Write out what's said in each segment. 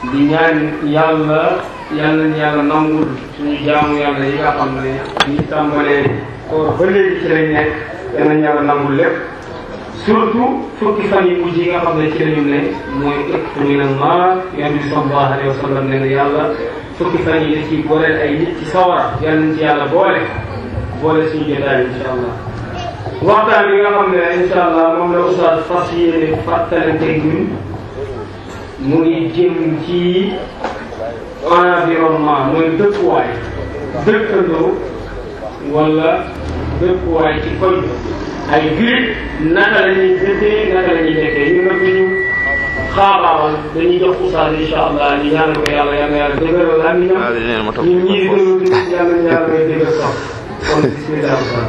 di ñaan yàlla yàlla nañu yàlla nangul suñu jaamu yàlla yi nga xam ne ñu tàmbalee koor ba léegi ci lañ nekk yal nañu yàlla nangul lépp surtout fukki fan yi mujj yi nga xam ne ci lañu ne mooy ëpp min al naar yonent bi sallallahu alayhi wa sallam nee na yàlla fukki fan yi da ciy booleel ay nit ci sawara yal nañ ci yàlla boole boole suñu jotaay insha allah waxtaan bi nga xam ne insha allah moom la oustaz fas yéene fàttalante ñun mu ngi jëm ci environnement mooy dëkkuwaay dëkkandoo wala dëkkuwaay ci koñ ay jullit naka la ñuy dëkkee naka la ñuy nekkee ñu nag ñu xaabaabal dañuy jox oustaz insha allah ñu ñaanal ko yàlla yàlla yàlla dëgëral aminam ñun ñii dëgëral yàlla yàlla may dëgër sax kon bismillah oustaz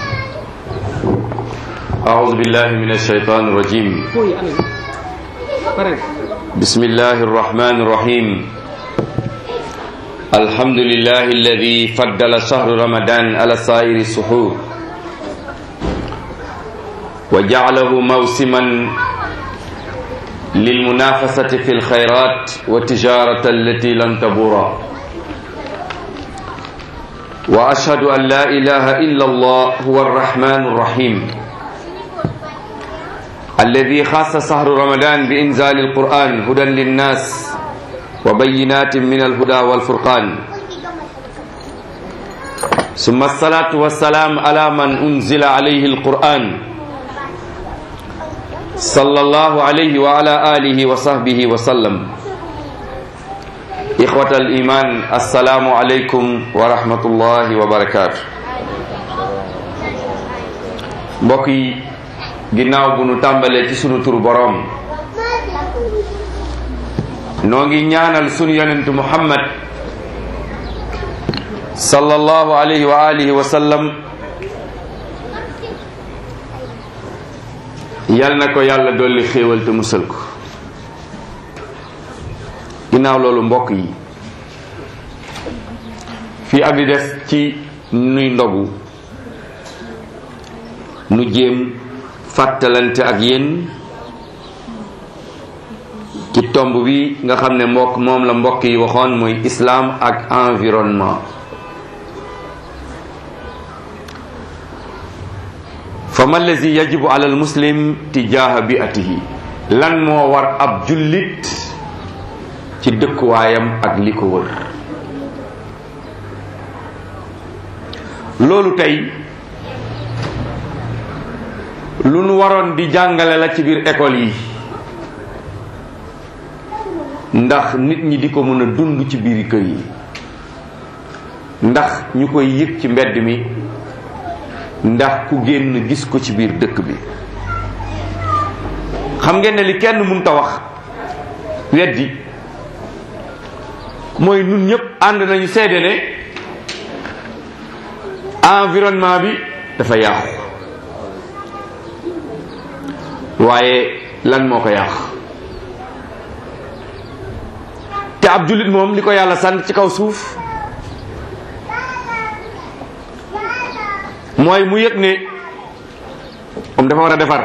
أعوذ بالله من الشيطان الرجيم بسم الله الرحمن الرحيم الحمد لله الذي فضل شهر رمضان على سائر السحور وجعله موسما للمنافسة في الخيرات والتجارة التي لن تبورا وأشهد أن لا إله إلا الله هو الرحمن الرحيم الذي خاص شهر رمضان بإنزال القرآن هدى للناس وبينات من الهدى والفرقان ثم الصلاة والسلام على من أنزل عليه القرآن صلى الله عليه وعلى آله وصحبه وسلم إخوة الإيمان السلام عليكم ورحمة الله وبركاته بقي ginnaaw bu nu tàmbalee ci sunu turu boroom noo ngi ñaanal sunu yonent muhammad sallallahu alayhi wa alihi wa sallam yal na ko yàlla dolli xéewal te musal ko ginnaaw loolu mbokk yi fii ak di des ci nuy ndogu nu jéem fàttalante ak yéen ci tomb bi nga xam ne mbokk moom la mbokk yi waxoon muy islam ak environnement fa ma allazi yajibu ala al muslim tijaha biatihi lan moo war ab jullit ci dëkkuwaayam ak li ko wër loolu tey lu nu waroon di jàngale la ci biir école yi ndax nit ñi di ko mën a dund ci biir kër yi ndax ñu koy yëg ci mbedd mi ndax ku génn gis ko ci biir dëkk bi xam ngeen ne li kenn mun ta wax weddi mooy nun ñëpp ànd nañu seede ne environnement bi dafa yàqu waaye lan moo ko yàq te ab jullit moom li ko yàlla sant ci kaw suuf mooy mu yëg ne moom dafa war a defar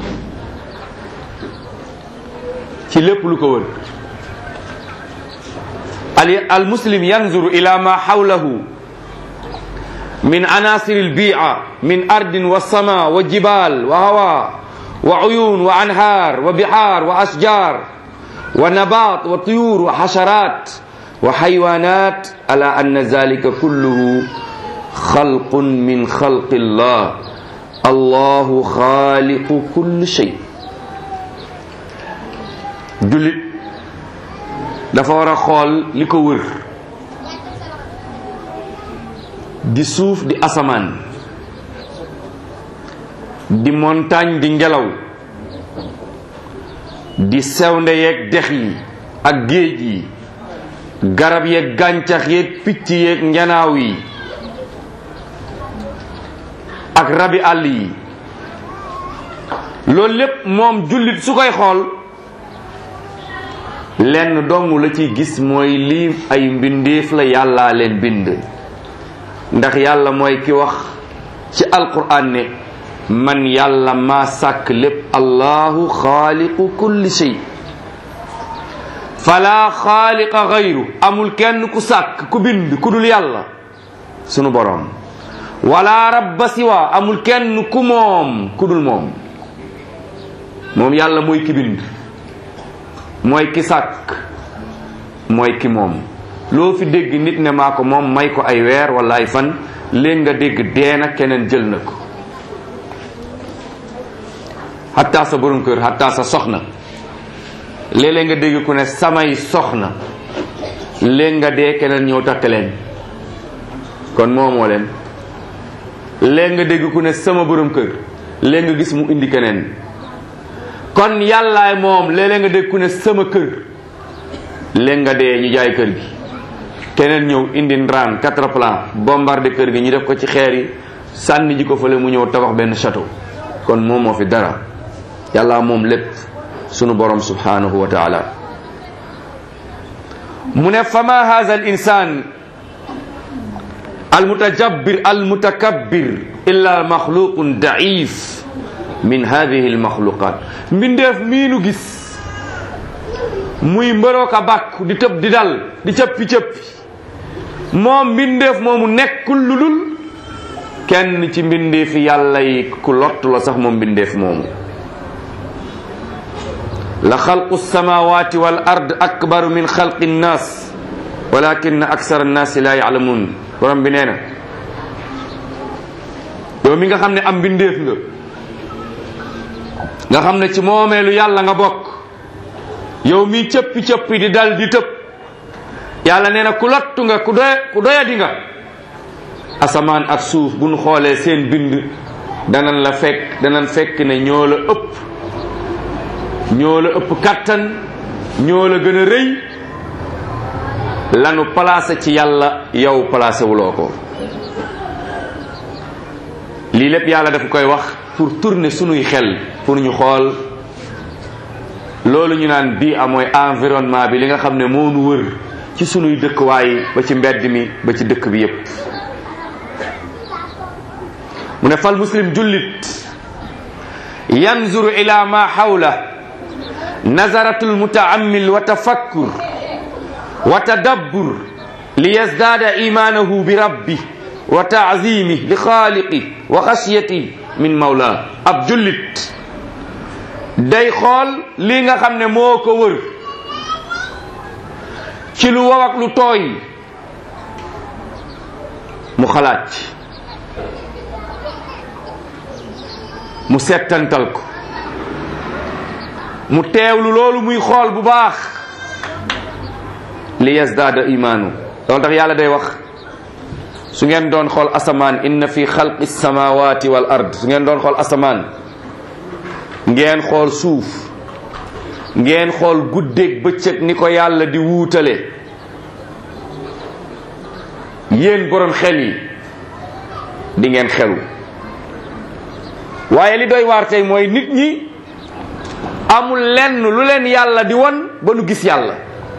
ci lépp lu ko wër al al muslim yanzuru ila ma hawlahu min anasir al bi'a min ardin wa sama wa jibal wa hawa وعيون وأنهار وبحار وأشجار ونبات وطيور وحشرات وحيوانات على أن ذلك كله خلق من خلق الله الله خالق كل شيء julit dafa war a xool li ko wër di suuf di asamaan di montagne di ngelaw di sewnde yeeg dex yi ak géej yi garab yeeg gàncax yeeg picc yeeg njanaaw yi ak rabi àll yi loolu lépp moom jullit su koy xool lenn dong la ci gis mooy lii ay mbindeef la yàllaa leen bind ndax yàlla mooy ki wax ci alquran ne man yàlla maa sàkk lépp allahu xaaliqu kulli shay fala xaaliqa gayru amul kenn ku sàkk ku bind ku dul yàlla sunu boroom wala rabba siwa amul kenn ku moom ku dul moom moom yàlla mooy ki bind mooy ki sàkk mooy ki moom loo fi dégg nit ne maa ko moom may ko ay weer wala ay fan léegi nga dégg deena keneen jël na ko xataa sa borom kër xataa sa soxna léeg-léeg nga dégg ku ne samay soxna léegi nga dee keneen ñëw takk leen kon moomoo leen léegi nga dégg ku ne sama borom kër léegi nga gis mu indi keneen kon yàllaay moom léeg-léeg nga dégg ku ne sama kër léegi nga dee ñu jaay kër gi keneen ñëw indi ndraan quatre plan bombardé kër gi ñu def ko ci xeer yi sànni ji ko fële mu ñëw tabax benn château kon moom moo fi dara yàlla moom lépp sunu borom subhanahu wa taala mu ne fama hadha al insan al mutajabbir al mutakabbir illa maxluqun daif min hadihi al maxluqat mbindeef miinu gis muy mbërooka bàkku di tëb di dal di cëppi cëppi moom mbindeef moomu nekkul lu dul kenn ci mbindeefi yàlla yi ku lott la sax moom mbindeef moomu la xalqu samawati wal ard akbaru min xalqi nnaas walakin aksara nnaasi la yaalamuun borom bi nee na yow mi nga xam ne am mbindeef nga nga xam ne ci moomeelu yàlla nga bokk yow mi cëppi cëppi di dal di tëb yàlla nee na ku lottu nga ku doy ku doyadi nga asamaan ak suuf bu ñu xoolee seen bind danan la fekk danan fekk ne ñoo la ëpp ñoo la ëpp kattan ñoo la gën a rëy lanu placé ci yàlla yow placé wuloo ko lii lépp yàlla dafa koy wax pour tourner sunuy xel pour ñu xool loolu ñu naan bii amooy environnement bi li nga xam ne moo nu wër ci sunuy dëkkwaay ba ci mbedd mi ba ci dëkk bi yépp mu ne fal muslim jullit yanzuru ila ma xawla nazaratul mutaammil wa tafakkur wa tadabbur li yazdaada imaanahu bi rabbi wa taazimi li xaaliqi wa xasiyati min mawla ab jullit day xool li nga xam ne moo ko wër ci lu waw ak lu tooy mu xalaat ci mu settantal ko mu teewlu loolu muy xool bu baax li yazdaada imaanu loolu tax yàlla day wax su ngeen doon xool asamaan inna fi xalqi samawati wal ard su ngeen doon xool asamaan ngeen xool suuf ngeen xool guddeeg bëccëg ni ko yàlla di wuutale yéen borom xel yi di ngeen xelu waaye li doy waar tey mooy nit ñi amul lenn lu leen yàlla di won ba nu gis yàlla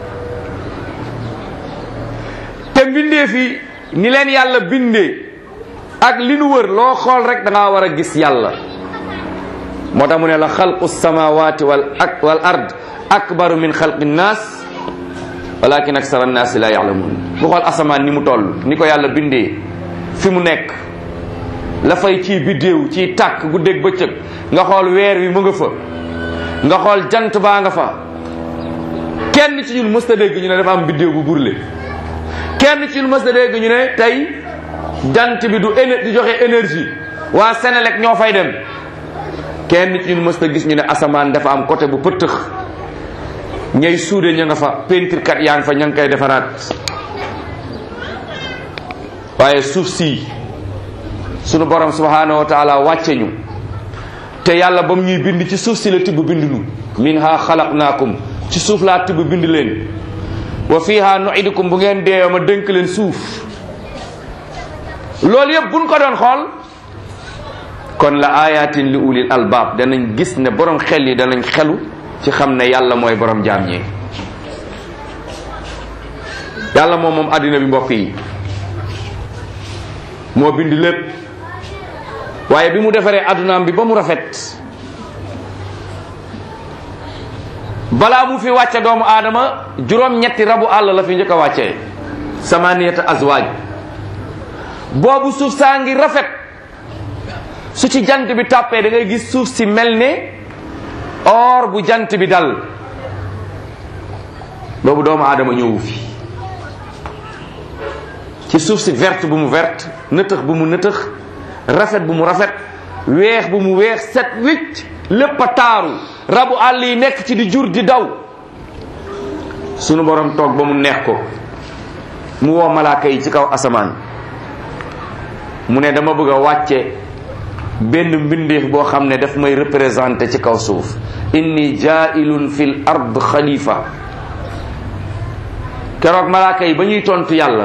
te mbindee fi ni leen yàlla bindee ak li nu wër loo xool rek da ngaa war a gis yàlla moo tax mu ne la xalqu samawati wal ak wal ard akbaru min xalqi nnaas walakin aksara nnaasi la yalamun bu xool asamaan ni mu toll ni ko yàlla bindee fi mu nekk la fay ciy biddéew ciy tàkk guddeeg bëccëg nga xool weer wi mu nga fa nga xool jant baa nga fa kenn ci ñun mës ta dégg ñu ne dafa am biddéew bu burle kenn ci ñun mës ta dégg ñu ne tey jant bi du éne du joxe énergie waa Sénélec ñoo fay dem kenn ci ñun mës ta gis ñu ne asamaan dafa am côté bu pëttëx ñay suude ña nga fa peinture kat yaa ngi fa ña ngi koy defaraat waaye suuf si sunu borom subhanahu wa taala wàcce ñu te yàlla ba mu ñuy bind ci suuf si la tibb bind nu minha xalaqnaakum ci suuf laa tibb bind leen wa fiha nuidukum bu ngeen deewee ma dénk leen suuf loolu yëpp buñ ko doon xool kon la ayatin li ulil albaab danañ gis ne borom xel yi danañ xelu ci xam ne yàlla mooy borom jaam ñi yàlla moom moom àddina bi mbokk yi moo bind lépp waaye bi mu defaree addunaam bi ba mu rafet balaa mu fi wàcce doomu aadama juróom-ñetti rabu àll la fi njëkk a wàccee samaniyata azwaaj boobu suuf saa ngi rafet su ci jant bi tàppee da ngay gis suuf si mel ne or bu jant bi dal boobu doomu aadama ñëwu fi ci suuf si verte bu mu verte nëtëx bu mu nëtëx rafet bu mu rafet weex bu mu weex set wicc lépp a taaru rabu àll yi nekk ci di jur di daw sunu borom toog ba mu neex ko mu woo malaaka yi ci kaw asamaan mu ne dama bëgg a wàcce benn mbindeef boo xam ne daf may représenté ci kaw suuf inni jaa'ilun fil ard xalifa keroog malaaka yi ba ñuy tontu yàlla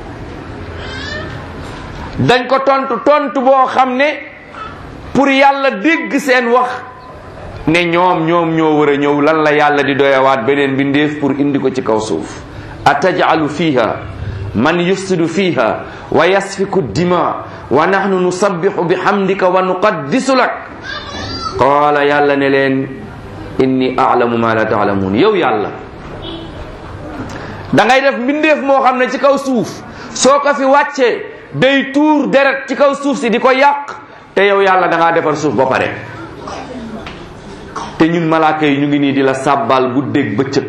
dañ ko tontu tontu boo xam ne pour yàlla dégg seen wax ne ñoom ñoom ñoo war a ñëw lan la yàlla di doyawaat beneen mbindeef pour indi ko ci kaw suuf atajalu fiha man yufsidu fiha wa yasfiku dima wa nahnu nusabbihu bihamdika wa nuqaddisu lak qaala yàlla ne leen inni a'lamu ma la ta'lamun yow yàlla da ngay def mbindeef moo xam ne ci kaw suuf soo ko fi wàccee day tuur deret ci kaw suuf si di ko yàq te yow yàlla da ngaa defar suuf ba pare te ñun malaaka yi ñu ngi nii di la sàbbal bu dégg bëccëg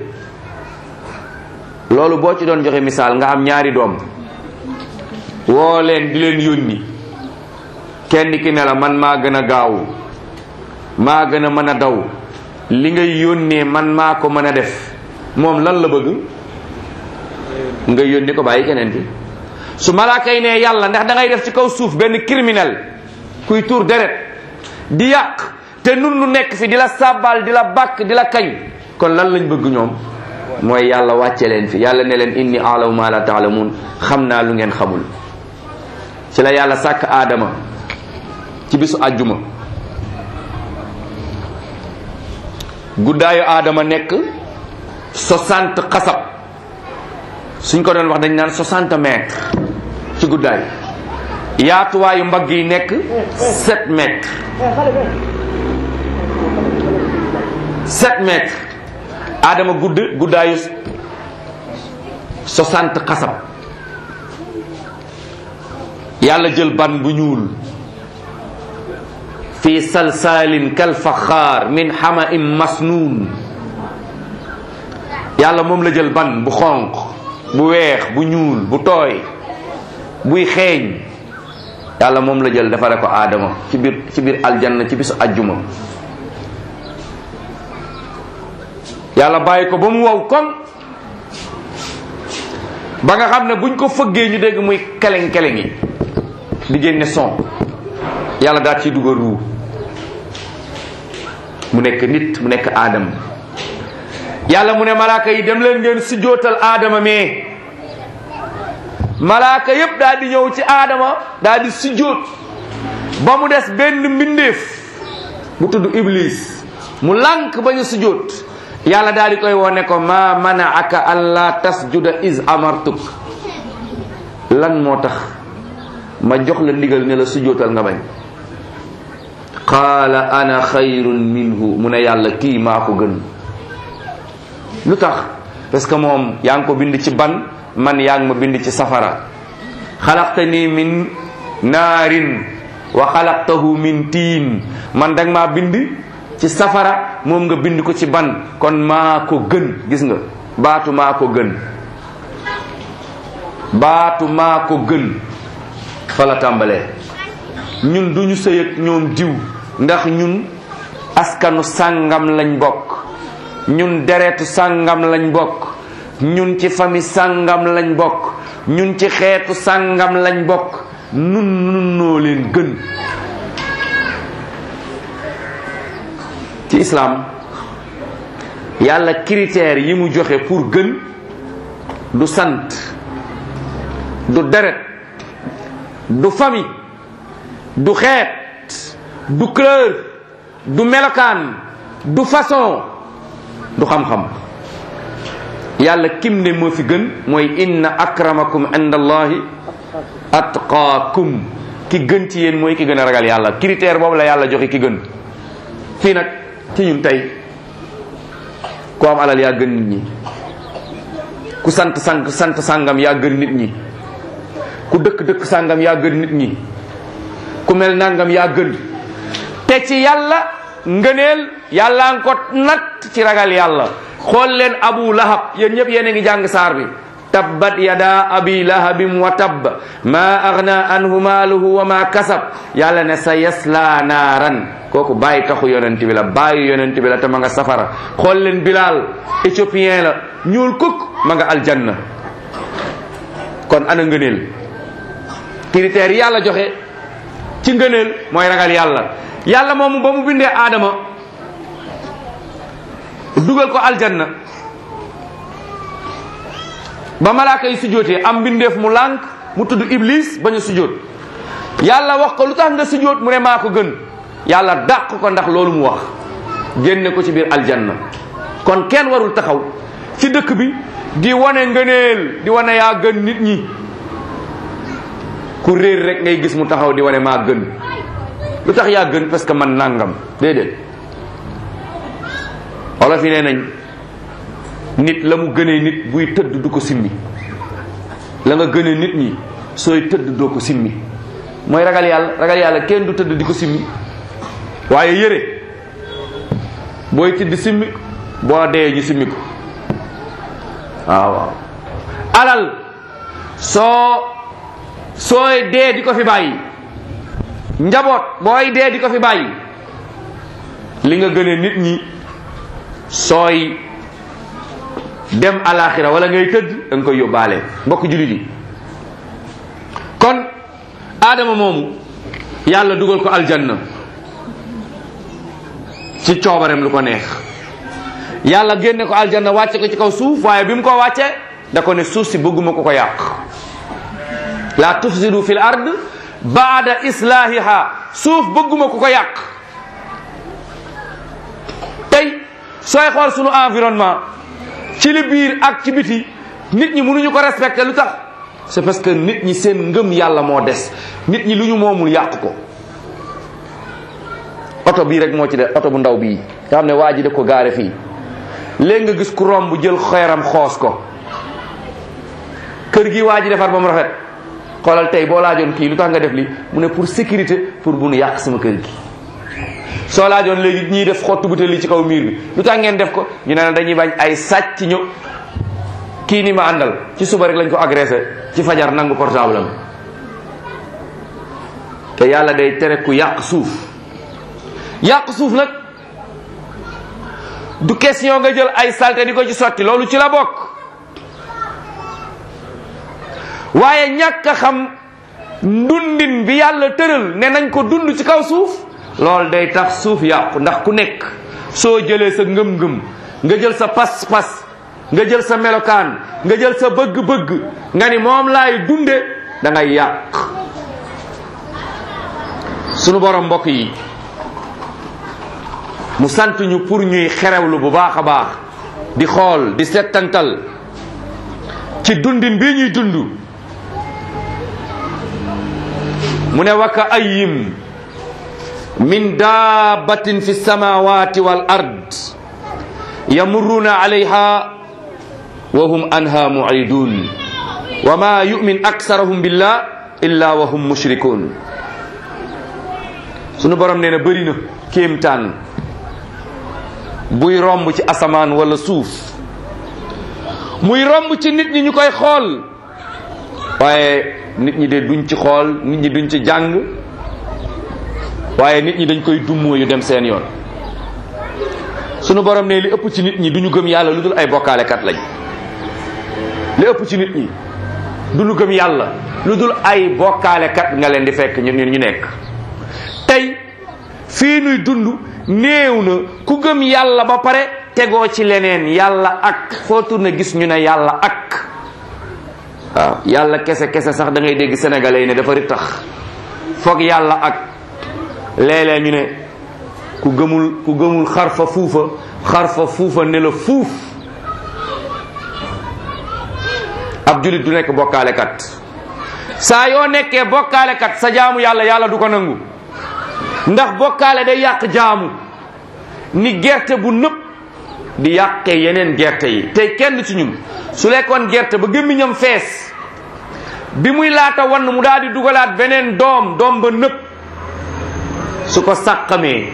loolu boo ci doon joxe misaal nga am ñaari doom woo leen di leen yónni kenn ki ne la man maa gën a gaaw maa gën a mën a daw li ngay yónnee man maa ko mën a def moom lan la bëgg nga yónni ko bàyyi keneen ki su malaaka yi ne yàlla ndax da ngay def ci kaw suuf benn criminel kuy tuur deret di yàq te nun nu nekk fi di la sàbbal di la bàkk di la kañ kon lan lañ bëgg ñoom mooy yàlla wàcce leen fi yàlla ne leen inni alamu ma la taalamun xam naa lu ngeen xamul ci la yàlla sàkk aadama ci bisu àjjuma guddaayu aadama nekk 60 xasab suñ ko doon wax dañ naan 60 mètres ci guddaay yaatuwaayu mbagg yi nekk 7 mètres 7 mètres aadama gudd guddaayu 60 xasab yàlla jël ban bu ñuul fi salsalin kal faxaar min xama im masnuun yàlla moom la jël ban bu xonq bu weex bu ñuul bu tooy buy xeeñ yàlla moom la jël defare ko aadama ci biir ci biir aljanna ci bisu ajjuma yàlla bàyyi ko ba mu wow koŋ ba nga xam ne buñ ko fëggee ñu dégg muy keleng keleng yi di génne son yàlla daal ciy dugal ruu mu nekk nit mu nekk aadama yàlla mu ne malaaka yi dem leen ngeen sujjootal aadama mais malaaka yépp daal di ñëw ci aadama daal di sujjoot ba mu des benn mbindeef bu tudd iblis mu lànk ba ñu sujjoot yàlla daal di koy wone ko ma manaaka an la tasjuda is amartuk lan moo tax ma jox la ndigal ne la sujjootal nga bañ qaala ana xayrun minhu mu ne yàlla kii maa ko gën lu tax parce que moom yaa ngi ko bind ci ban man yaa ngi ma bind ci safara xalaqtani min naarin wa xalaqtahu min tiin man danga maa bind ci safara moom nga bind ko ci ban kon maa ko gën gis nga baatu maa ko gën baatu maa ko gën fa la tàmbalee ñun duñu sëy ak ñoom diw ndax ñun askanu sàngam lañ bokk ñun deretu sàngam lañ bokk ñun ci famille sàngam lañ bokk ñun ci xeetu sàngam lañ bokk nun nun noo leen gën ci islam yàlla critères yi mu joxe pour gën du sant du deret du famille du xeet du couleur du melokaan du façon du xam-xam yàlla kim ne moo fi gën mooy inna akramakum inda allahi atqaakum ki gën ci yéen mooy ki gën a ragal yàlla critère boobu la yàlla joxe ki gën fii nag ci ñun tey ku am alal yaa gën nit ñi ku sant sang sant sangam yaa gën nit ñi ku dëkk dëkk sangam yaa gën nit ñi ku mel nangam yaa gën te ci yàlla ngëneel yàlla nga ko natt ci ragal yàlla xool leen abu lahab yéen ñëpp yéen a ngi jàng saar bi tabbat yada abi lahabin wa tabb ma agna anhu maaluhu wa ma kasab yàlla ne sa yasla naaran kooku bàyyi taxu yonent bi la bàyyi yonent bi la te ma nga safara xool leen bilal éthiopien la ñuul kuk ma nga aljanna kon ana ngëneel critères yi yàlla joxe ci ngëneel mooy ragal yàlla yàlla moomu ba mu bindee aadama dugal ko aljanna ba malaaka yi sujjóotee am mbindeef mu lànk mu tudd iblis bañ a sujjóot yàlla wax ko lu tax nga sujjóot mu ne maa ko gën yàlla dàq ko ndax loolu mu wax génne ko ci biir aljanna kon kenn warul taxaw ci dëkk bi di wane ngëneel di wane yaa gën nit ñi ku réer rek ngay gis mu taxaw di wane maa gën lu tax yaa gën parce que man nangam déedéet olof yi nee nañ nit la mu gënee nit buy tëdd du ko simmi la nga gënee nit ñi sooy tëdd doo ko simmi mooy ragal yàlla ragal yàlla kenn du tëdd di ko simmi waaye yére booy tëdd simmi boo dee ñu simmi ko waaw waaw alal soo sooy dee di ko fi bàyyi njaboot booy dee di ko fi bàyyi li nga gënee nit ñi sooy dem alaxira wala ngay tëdd da nga koy yóbbaale mbokk jullit yi kon aadama moomu yàlla dugal ko aljanna ci coobarem lu ko neex yàlla génne ko aljanna wàcce ko ci kaw suuf waaye bi mu ko wàcce da ko ne suuf si bëgguma ko ko yàq la tufsidu fil ard baada islahiha suuf bëgguma ko ko yàq tey sooy xool sunu environnement ci li biir ak ci biti nit ñi mënuñu ko respecter lu tax c'est parce que nit ñi seen ngëm yàlla moo des nit ñi lu ñu moomul yàq ko oto bii rek moo ci de oto bu ndaw bii nga xam ne waa ji da ko gaare fii léegi nga gis ku romb jël xeeram xoos ko kër gi waa ji defar ba mu rafet xoolal tey boo laajoon kii lu tax nga def li mu ne pour sécurité pour bu nu yàq sama kër gi soo laajoon léegi ñiy def xottu butéel li ci kaw miir bi lu tax ngeen def ko ñu ne la dañuy bañ ay sàcc ñu kii ni ma àndal ci suba rek lañ ko agressé ci fajar nangu portable am te yàlla day tere ku yàq suuf yàq suuf nag du question nga jël ay salte di ko ci sotti loolu ci la bokk waaye ñàkk a xam ndundin bi yàlla tëral ne nañ ko dund ci kaw suuf loolu day tax suuf yàqu ndax ku nekk soo jëlee sa ngëm-ngëm nga jël sa pas-pas nga jël sa melokaan nga jël sa bëgg-bëgg nga ni moom laay dunde da ngay yàq sunu borom mbokk yi mu sant ñu pour ñuy xerewlu bu baax a baax di xool di settantal ci dundin bii ñuy dund mu ne waka ayim min dabbatin fi samawati wal ard yamurruna alayha wa hum anha mu'ridun wa ma yu'min aksarahum billah illa wa hum mushrikun sunu borom nee na bëri na kéemtaan buy romb ci asamaan wala suuf muy romb ci nit ñi ñu koy xool waaye nit ñi de duñ ci xool nit ñi duñ ci jàng waaye nit ñi dañ koy dummoo yu dem seen yoon sunu borom ne li ëpp ci nit ñi duñu gëm yàlla lu dul ay bokkaalekat lañ li ëpp ci nit ñi duñu gëm yàlla lu dul ay bokkaalekat nga leen di fekk ñu ñu nekk tey fii nuy dund néew na ku gëm yàlla ba pare tegoo ci leneen yàlla ak foo tourné gis ñu ne yàlla ak waaw yàlla kese kese sax da ngay dégg sénégalais yi ne dafa ri tax foog yàlla ak léeg-léeg ñu ne ku gëmul ku gëmul xarfa fuufa xarfa fuufa ne la fuuf ab julit du nekk bokkaalekat saa yoo nekkee bokkaalekat sa jaamu yàlla yàlla du ko nangu ndax bokkaale day yàq jaamu ni gerte bu nëpp di yàqee yeneen gerte yi tey kenn ci ñun su lekkoon gerte ba gémmiñam fees bi muy laata wann mu daal di dugalaat beneen doom doom ba nëpp su ko sàqamee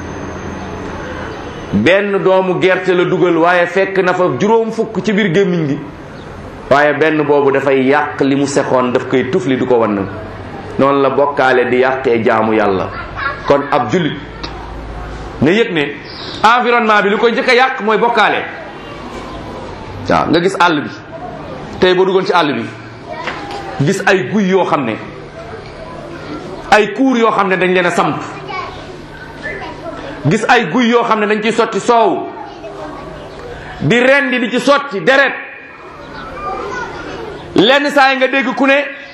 benn doomu gerte la dugal waaye fekk na fa juróom fukk ci biir gémmiñ gi waaye benn boobu dafay yàq li mu sexoon daf koy tufli du ko wann noonu la bokkaale di yàqee jaamu yàlla kon ab jullit nga yëg ne environnement bi li koy njëkk a yàq mooy bokkaale waaw nga gis àll bi tey boo duggoon ci àll bi gis ay guy yoo xam ne ay kuur yoo xam ne dañ leen a samp gis ay guy yoo xam ne dañ ciy sotti soow di rendi di ci sotti deret lenn saa yi nga dégg ku ne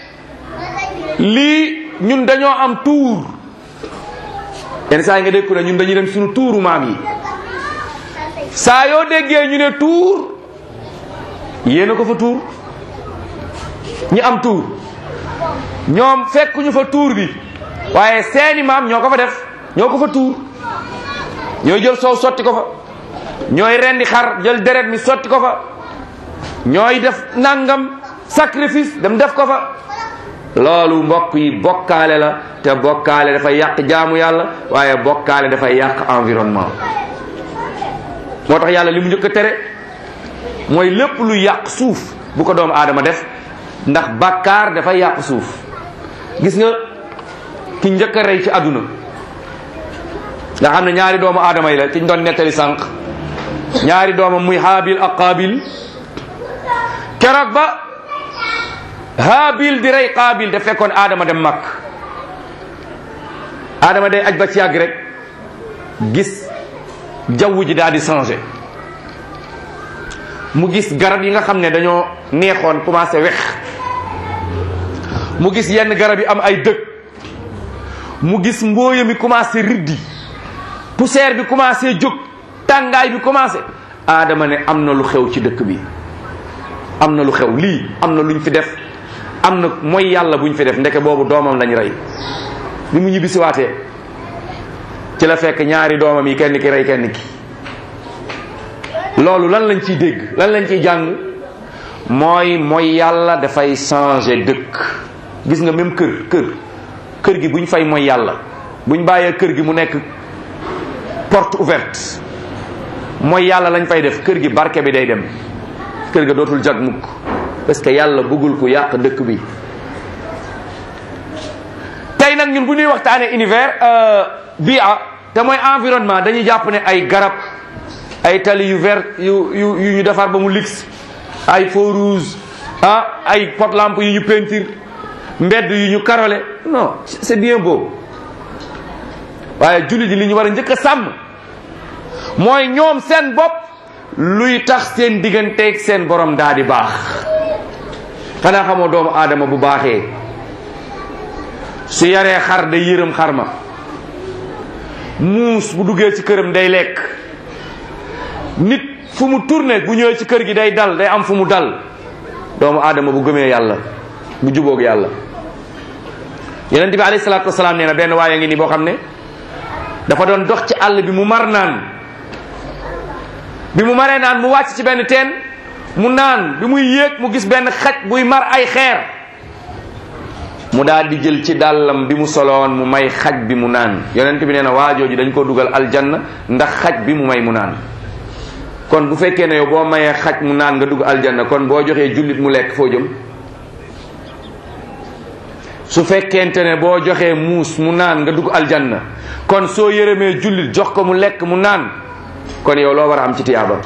lii ñun dañoo am tuur yenn saa yi nga dégg ku ne ñun dañuy dem suñu tuuru maam yi saa yoo déggee ñu ne tuur yéena ko fa tuur ñi am tuur ñoom fekkuñu fa tuur bi waaye seeni maam ñoo ko fa def ñoo ko fa tuur ñooy jël soow sotti ko fa ñooy rendi xar jël deret mi sotti ko fa ñooy def nangam sacrifice dem def ko fa loolu mbokk yi bokkaale la te bokkaale dafay yàq jaamu yàlla waaye bokkaale dafay yàq environnement moo tax yàlla li mu njëkk a tere mooy lépp lu yàq suuf bu ko doomu aadama def ndax bàkkaar dafay yàq suuf gis nga ki njëkk a rey ci àdduna nga xam ne ñaari doomu aadama yi la ci ñu doon nettali sànq ñaari doomam muy haabil ak qaabil keroog ba haabil di rey qaabil da fekkoon aadama dem mag aadama day aj ba ci yàgg rek gis jaww ji daal di changé mu gis garab yi nga xam ne dañoo neexoon commencé wex mu gis yenn garab yi am ay dëkk mu gis mbooya mi commencé riddi poussière bi commencé jóg tàngaay bi commencé aadama ne am na lu xew ci dëkk bi am na lu xew lii am na luñ fi def am na mooy yàlla buñ fi def ndeke boobu doomam lañ rey bi mu ñibbisi waatee ci la fekk ñaari doomam yi kenn ki rey kenn ki loolu lan lañ ciy dégg lan lañ ciy jàng mooy mooy yàlla dafay changer dëkk gis nga même kër kër kër gi buñ fay mooy yàlla buñ bàyyee kër gi mu nekk porte ouverte mooy yàlla lañ fay def kër gi barke bi day dem kër ga dootul jag mukk parce que yàlla bëggul ku yàq dëkk bi tey nag ñun bu ñuy waxtaanee univers bia te mooy environnement dañuy jàpp ne ay garab ay tali yu vert yu yu yu ñu defar ba mu lix ay feu rouge ah ay pot lampe yu ñu peinture mbedd yu ñu karole non c'est bien beau waaye jullit yi li ñu war a njëkk a sàmm mooy ñoom seen bopp luy tax seen digganteeg seen borom daa di baax xanaa xamoo doomu aadama bu baaxee su yaree xar day yërëm xar ma muus bu duggee ci këram day lekk nit fu mu tourné bu ñëwee ci kër gi day dal day am fu mu dal doomu aadama bu gëmee yàlla bu jubóog yàlla yonent bi alayhi salaatu wasalaam nee na benn waaye ngi ni boo xam ne dafa doon dox ci àll bi mu mar naan bi mu maree naan mu wàcc ci benn teen mu naan bi muy yéeg mu gis benn xaj buy mar ay xeer mu daal di jël ci dàllam bi mu soloon mu may xaj bi mu naan yonent bi nee na waajooju dañ ko dugal aljanna ndax xaj bi mu may mu naan kon bu fekkee ne yow boo mayee xaj mu naan nga dugg aljanna kon boo joxee jullit mu lekk foo jëm su fekkente ne boo joxee muus mu naan nga dugg aljanna kon soo yërëmee jullit jox ko mu lekk mu naan kon yow loo war a am ci tiyaaba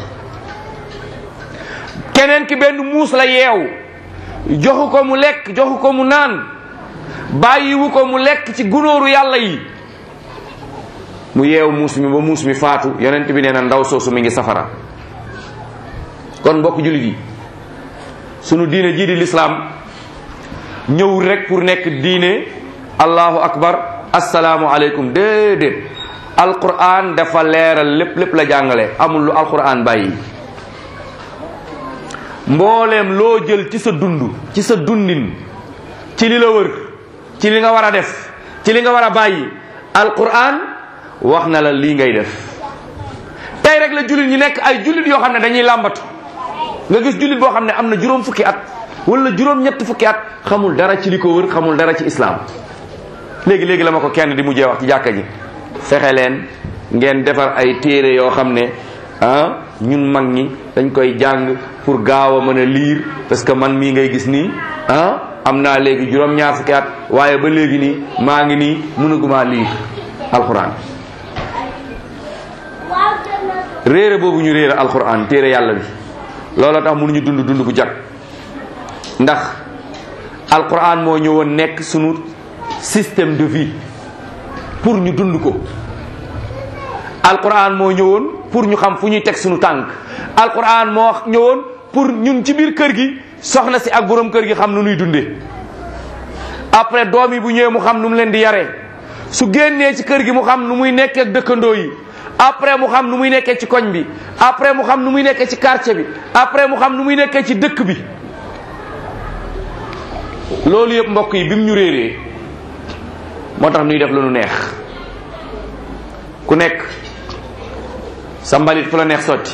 keneen ki benn muus la yeew joxu ko mu lekk joxu ko mu naan bàyyiwu ko mu lekk ci gunóoru yàlla yi mu yeew muus mi ba muus mi faatu yonent bi nee na ndaw soosu mi ngi safara kon mbokk jullit yi sunu diine jii di lislaam ñëwul rek pour nekk diine allahu akbar asalaamu aleykum déedéet alquran dafa leeral lépp lépp la jàngale amul lu alquran bàyyi mbooleem loo jël ci sa dund ci sa dundin ci li la wër ci li nga war a def ci li nga war a bàyyi alquran wax na la lii ngay def tey rek la jullit ñi nekk ay jullit yoo xam ne dañuy làmbatu nga gis jullit boo xam ne am na juróom fukki at wala juróom ñett fukki at xamul dara ci li ko wër xamul dara ci islam léegi léegi la ma ko kenn di mujjee wax ci jàkka ji fexe leen ngeen defar ay téere yoo xam ne ah ñun mag ñi dañ koy jàng pour gaaw a mën a liir parce que man mii ngay gis nii ah am naa léegi juróom-ñaar fukki at waaye ba léegi nii maa ngi nii mënuguma liir alxuraan réere boobu ñu réere alxuraan téere yàlla bi looloo tax mënuñu dund dund bu jag ndax alxuraan moo ñëwoon nekk sunu système de vie pour ñu dund ko alquran moo ñëwoon pour ñu xam fu ñuy teg suñu tànk alquran moo ñëwoon pour ñun ci biir kër gi soxna si ak borom kër gi xam nu nuy dundee après doom yi bu ñëwee mu xam nu mu leen di yaree su génnee ci kër gi mu xam nu muy nekkee ak dëkkandoo yi après mu xam nu muy nekkee ci koñ bi après mu xam nu muy nekkee ci quartier bi après mu xam nu muy nekkee ci dëkk bi loolu yëpp mbokk yi bi mu ñu réeree moo tax nuy def lu nu neex ku nekk sa mbalit fu la neex sotti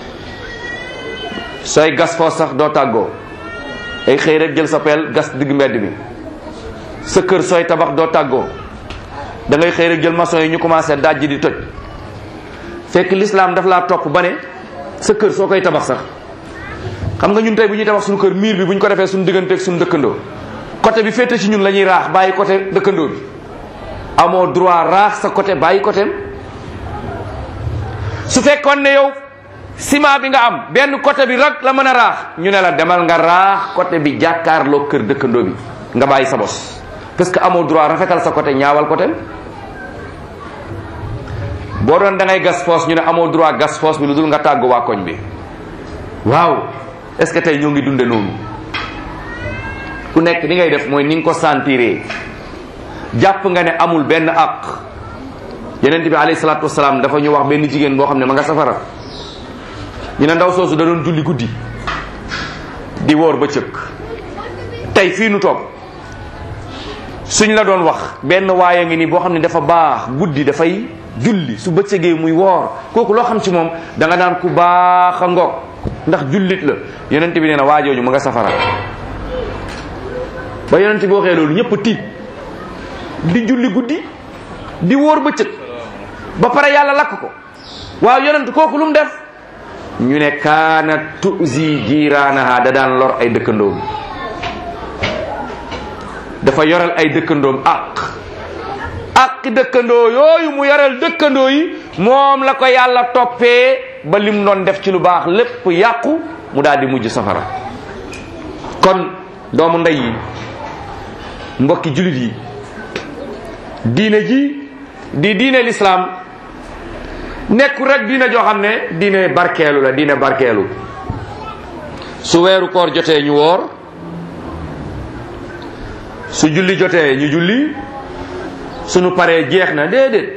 sooy gas foo sax doo tàggoo ay xëy rek jël sa peel gas digg mbedd mi sa kër sooy tabax doo tàggoo da ngay xëy rek jël maçon yi ñu commencé dajji di toj fekk l'islam daf laa topp ba ne sa kër soo koy tabax sax xam nga ñun tey bu ñuy tabax suñu kër miir bi bu ñu ko defee suñu digganteeg suñu dëkkandoo côté bi féete ci ñun la ñuy raax bàyyi côté dëkkandoo bi amoo droit raax sa côté bàyyi côté su fekkoon ne yow ciment bi nga am benn côté bi rek la mën a raax ñu ne la demal nga raax côté bi jàkkaarloo kër dëkkandoo bi nga bàyyi sa bos parce que amoo droit rafetal sa côté ñaawal côté boo doon da ngay gas foos ñu ne amoo droit gas foos bi lu dul nga tàggu waa koñ bi waaw est ce que tey ñoo ngi dunde noonu ku nekk li ngay def mooy ni nga ko sentiree jàpp nga ne amul benn àq yeneen bi alayhi salaatu wasalaam dafa ñu wax benn jigéen boo xam ne ma nga safara ñu ne ndaw soosu da doon julli guddi di woor ba cëkk tey fii nu toog suñ la doon wax benn waaye ngi nii boo xam ne dafa baax guddi dafay julli su bëccëgee muy woor kooku loo xam ci moom da nga naan ku baax a ngoog ndax jullit la yonent bi nee na waajooju ma nga safara ba yonent bi waxee loolu ñëpp tiit di julli guddi di wóor bëccëg ba pare yàlla lakk ko waaw yonent kooku lu mu def ñu ne kaana tuzi jiiraanaha da daan lor ay dëkkandoom dafa yoral ay dëkkandoom ak ak dëkkandoo yooyu mu yoral dëkkandoo yi moom la ko yàlla toppee ba lim doon def ci lu baax lépp yàqu mu daal di mujj safara kon doomu ndey yi mbokki jullit yi diine ji di diine lislaam nekkul rek diine joo xam ne diine barkeelu la diine barkeelu su weeru koor jotee ñu woor su julli jotee ñu julli sunu paree jeex na déedéet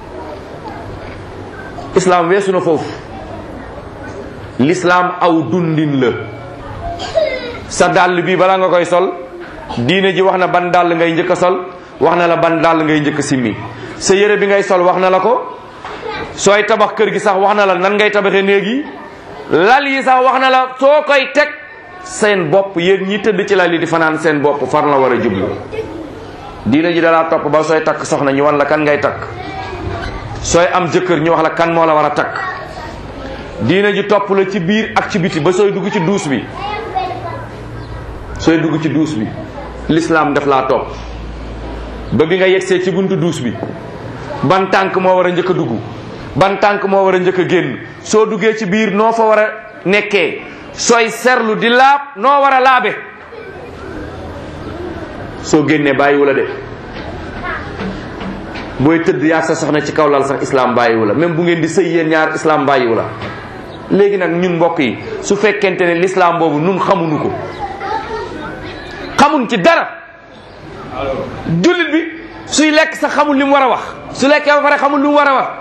islaam weesu na foofu lislaam aw dundin la sa dàll bi balaa nga koy sol diine ji wax na ban dàll ngay njëkk a sol wax na la ban dàll ngay njëkk a simmi sa yére bi ngay sol wax na la ko sooy tabax kër gi sax wax na la nan ngay tabaxee néeg yi lal yi sax wax na la soo koy teg seen bopp yéen ñi tëdd ci lal yi di fanaan seen bopp far la war a jublu diine ji dalaa topp ba sooy takk soxna ñu wan la kan ngay takk sooy am jëkkër ñu wax la kan moo la war a takk diine ji topp la ci biir ak ci biti ba sooy dugg ci duus bi sooy dugg ci duus bi l'islam daf laa topp ba bi nga yegsee ci buntu duus bi ban tànk moo war a njëkk a dugg ban tànk moo war a njëkk a génn soo duggee ci biir noo fa war a nekkee sooy serlu di laab noo war a laabe soo génnee bàyyiwu la de booy tëdd yaa sa soxna ci kaw lal sax islam bàyyiwu la même bu ngeen di sëy yéen ñaar islam bàyyiwu la léegi nag ñun mbokk yi su fekkente ne l'islam boobu nun xamuñu ko xamuñ ci dara jullit bi suy lekk sax xamul li mu war a wax su lekkee ba pare xamul li mu war a wax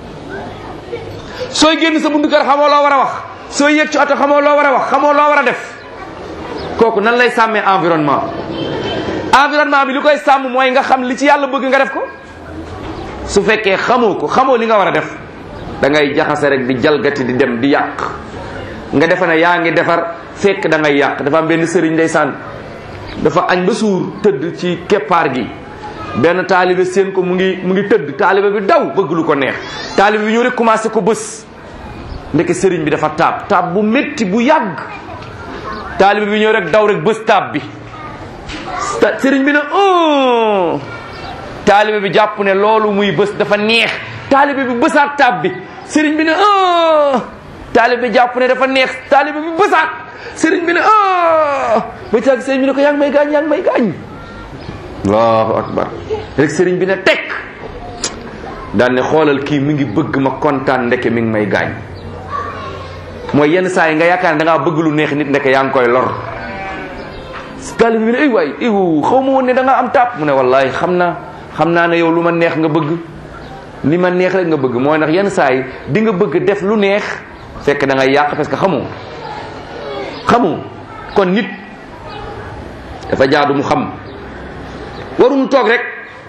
sooy génn sa buntu kër xamoo loo war a wax sooy yëg ci oto xamoo loo war a wax xamoo loo war a def kooku nan lay sàmmee environnement environnement bi li koy sàmm mooy nga xam li ci yàlla bëgg nga def ko su fekkee xamoo ko xamoo li nga war a def da ngay jaxase rek di jalgati di dem di yàq nga defe ne yaa ngi defar fekk da ngay yàq dafa am benn sëriñ ndeysaan dafa añ ba suur tëdd ci keppaar gi benn taalibe seen ko mu ngi mu ngi tëdd taalibe bi daw bëgg lu ko neex taalibe bi ñëw rek commencé ko bës ndeke sëriñ bi dafa taab taab bu métti bu yàgg taalibe bi ñëw rek daw rek bës taab bi sëriñ bi ne oh taalibe bi jàpp ne loolu muy bës dafa neex taalibe bi bësaat taab bi sëriñ bi ne oh taalibe bi jàpp ne dafa neex taalibe bi bësaat sëriñ bi ne oh ba caag sëriñ bi ne ko yaa ngi may gaañ yaa ngi may gaañ allahu akbar rek sëriñ bi ne tekk daan ne xoolal kii mi ngi bëgg ma kontaan ndeke mi ngi may gaañ mooy yenn saa yi nga yaakaar ne da ngaa bëgg lu neex nit ndeke yaa ngi koy lor taalibe bi ne ay waay iwu xaw ma woon ne da nga am taab mu ne wallahi xam naa xam naa ne yow lu ma neex nga bëgg li ma neex rek nga bëgg mooy ndax yenn saa yi di nga bëgg def lu neex fekk da ngay yàq parce que xamoo xamoo kon nit dafa jaadu mu xam waruñu toog rek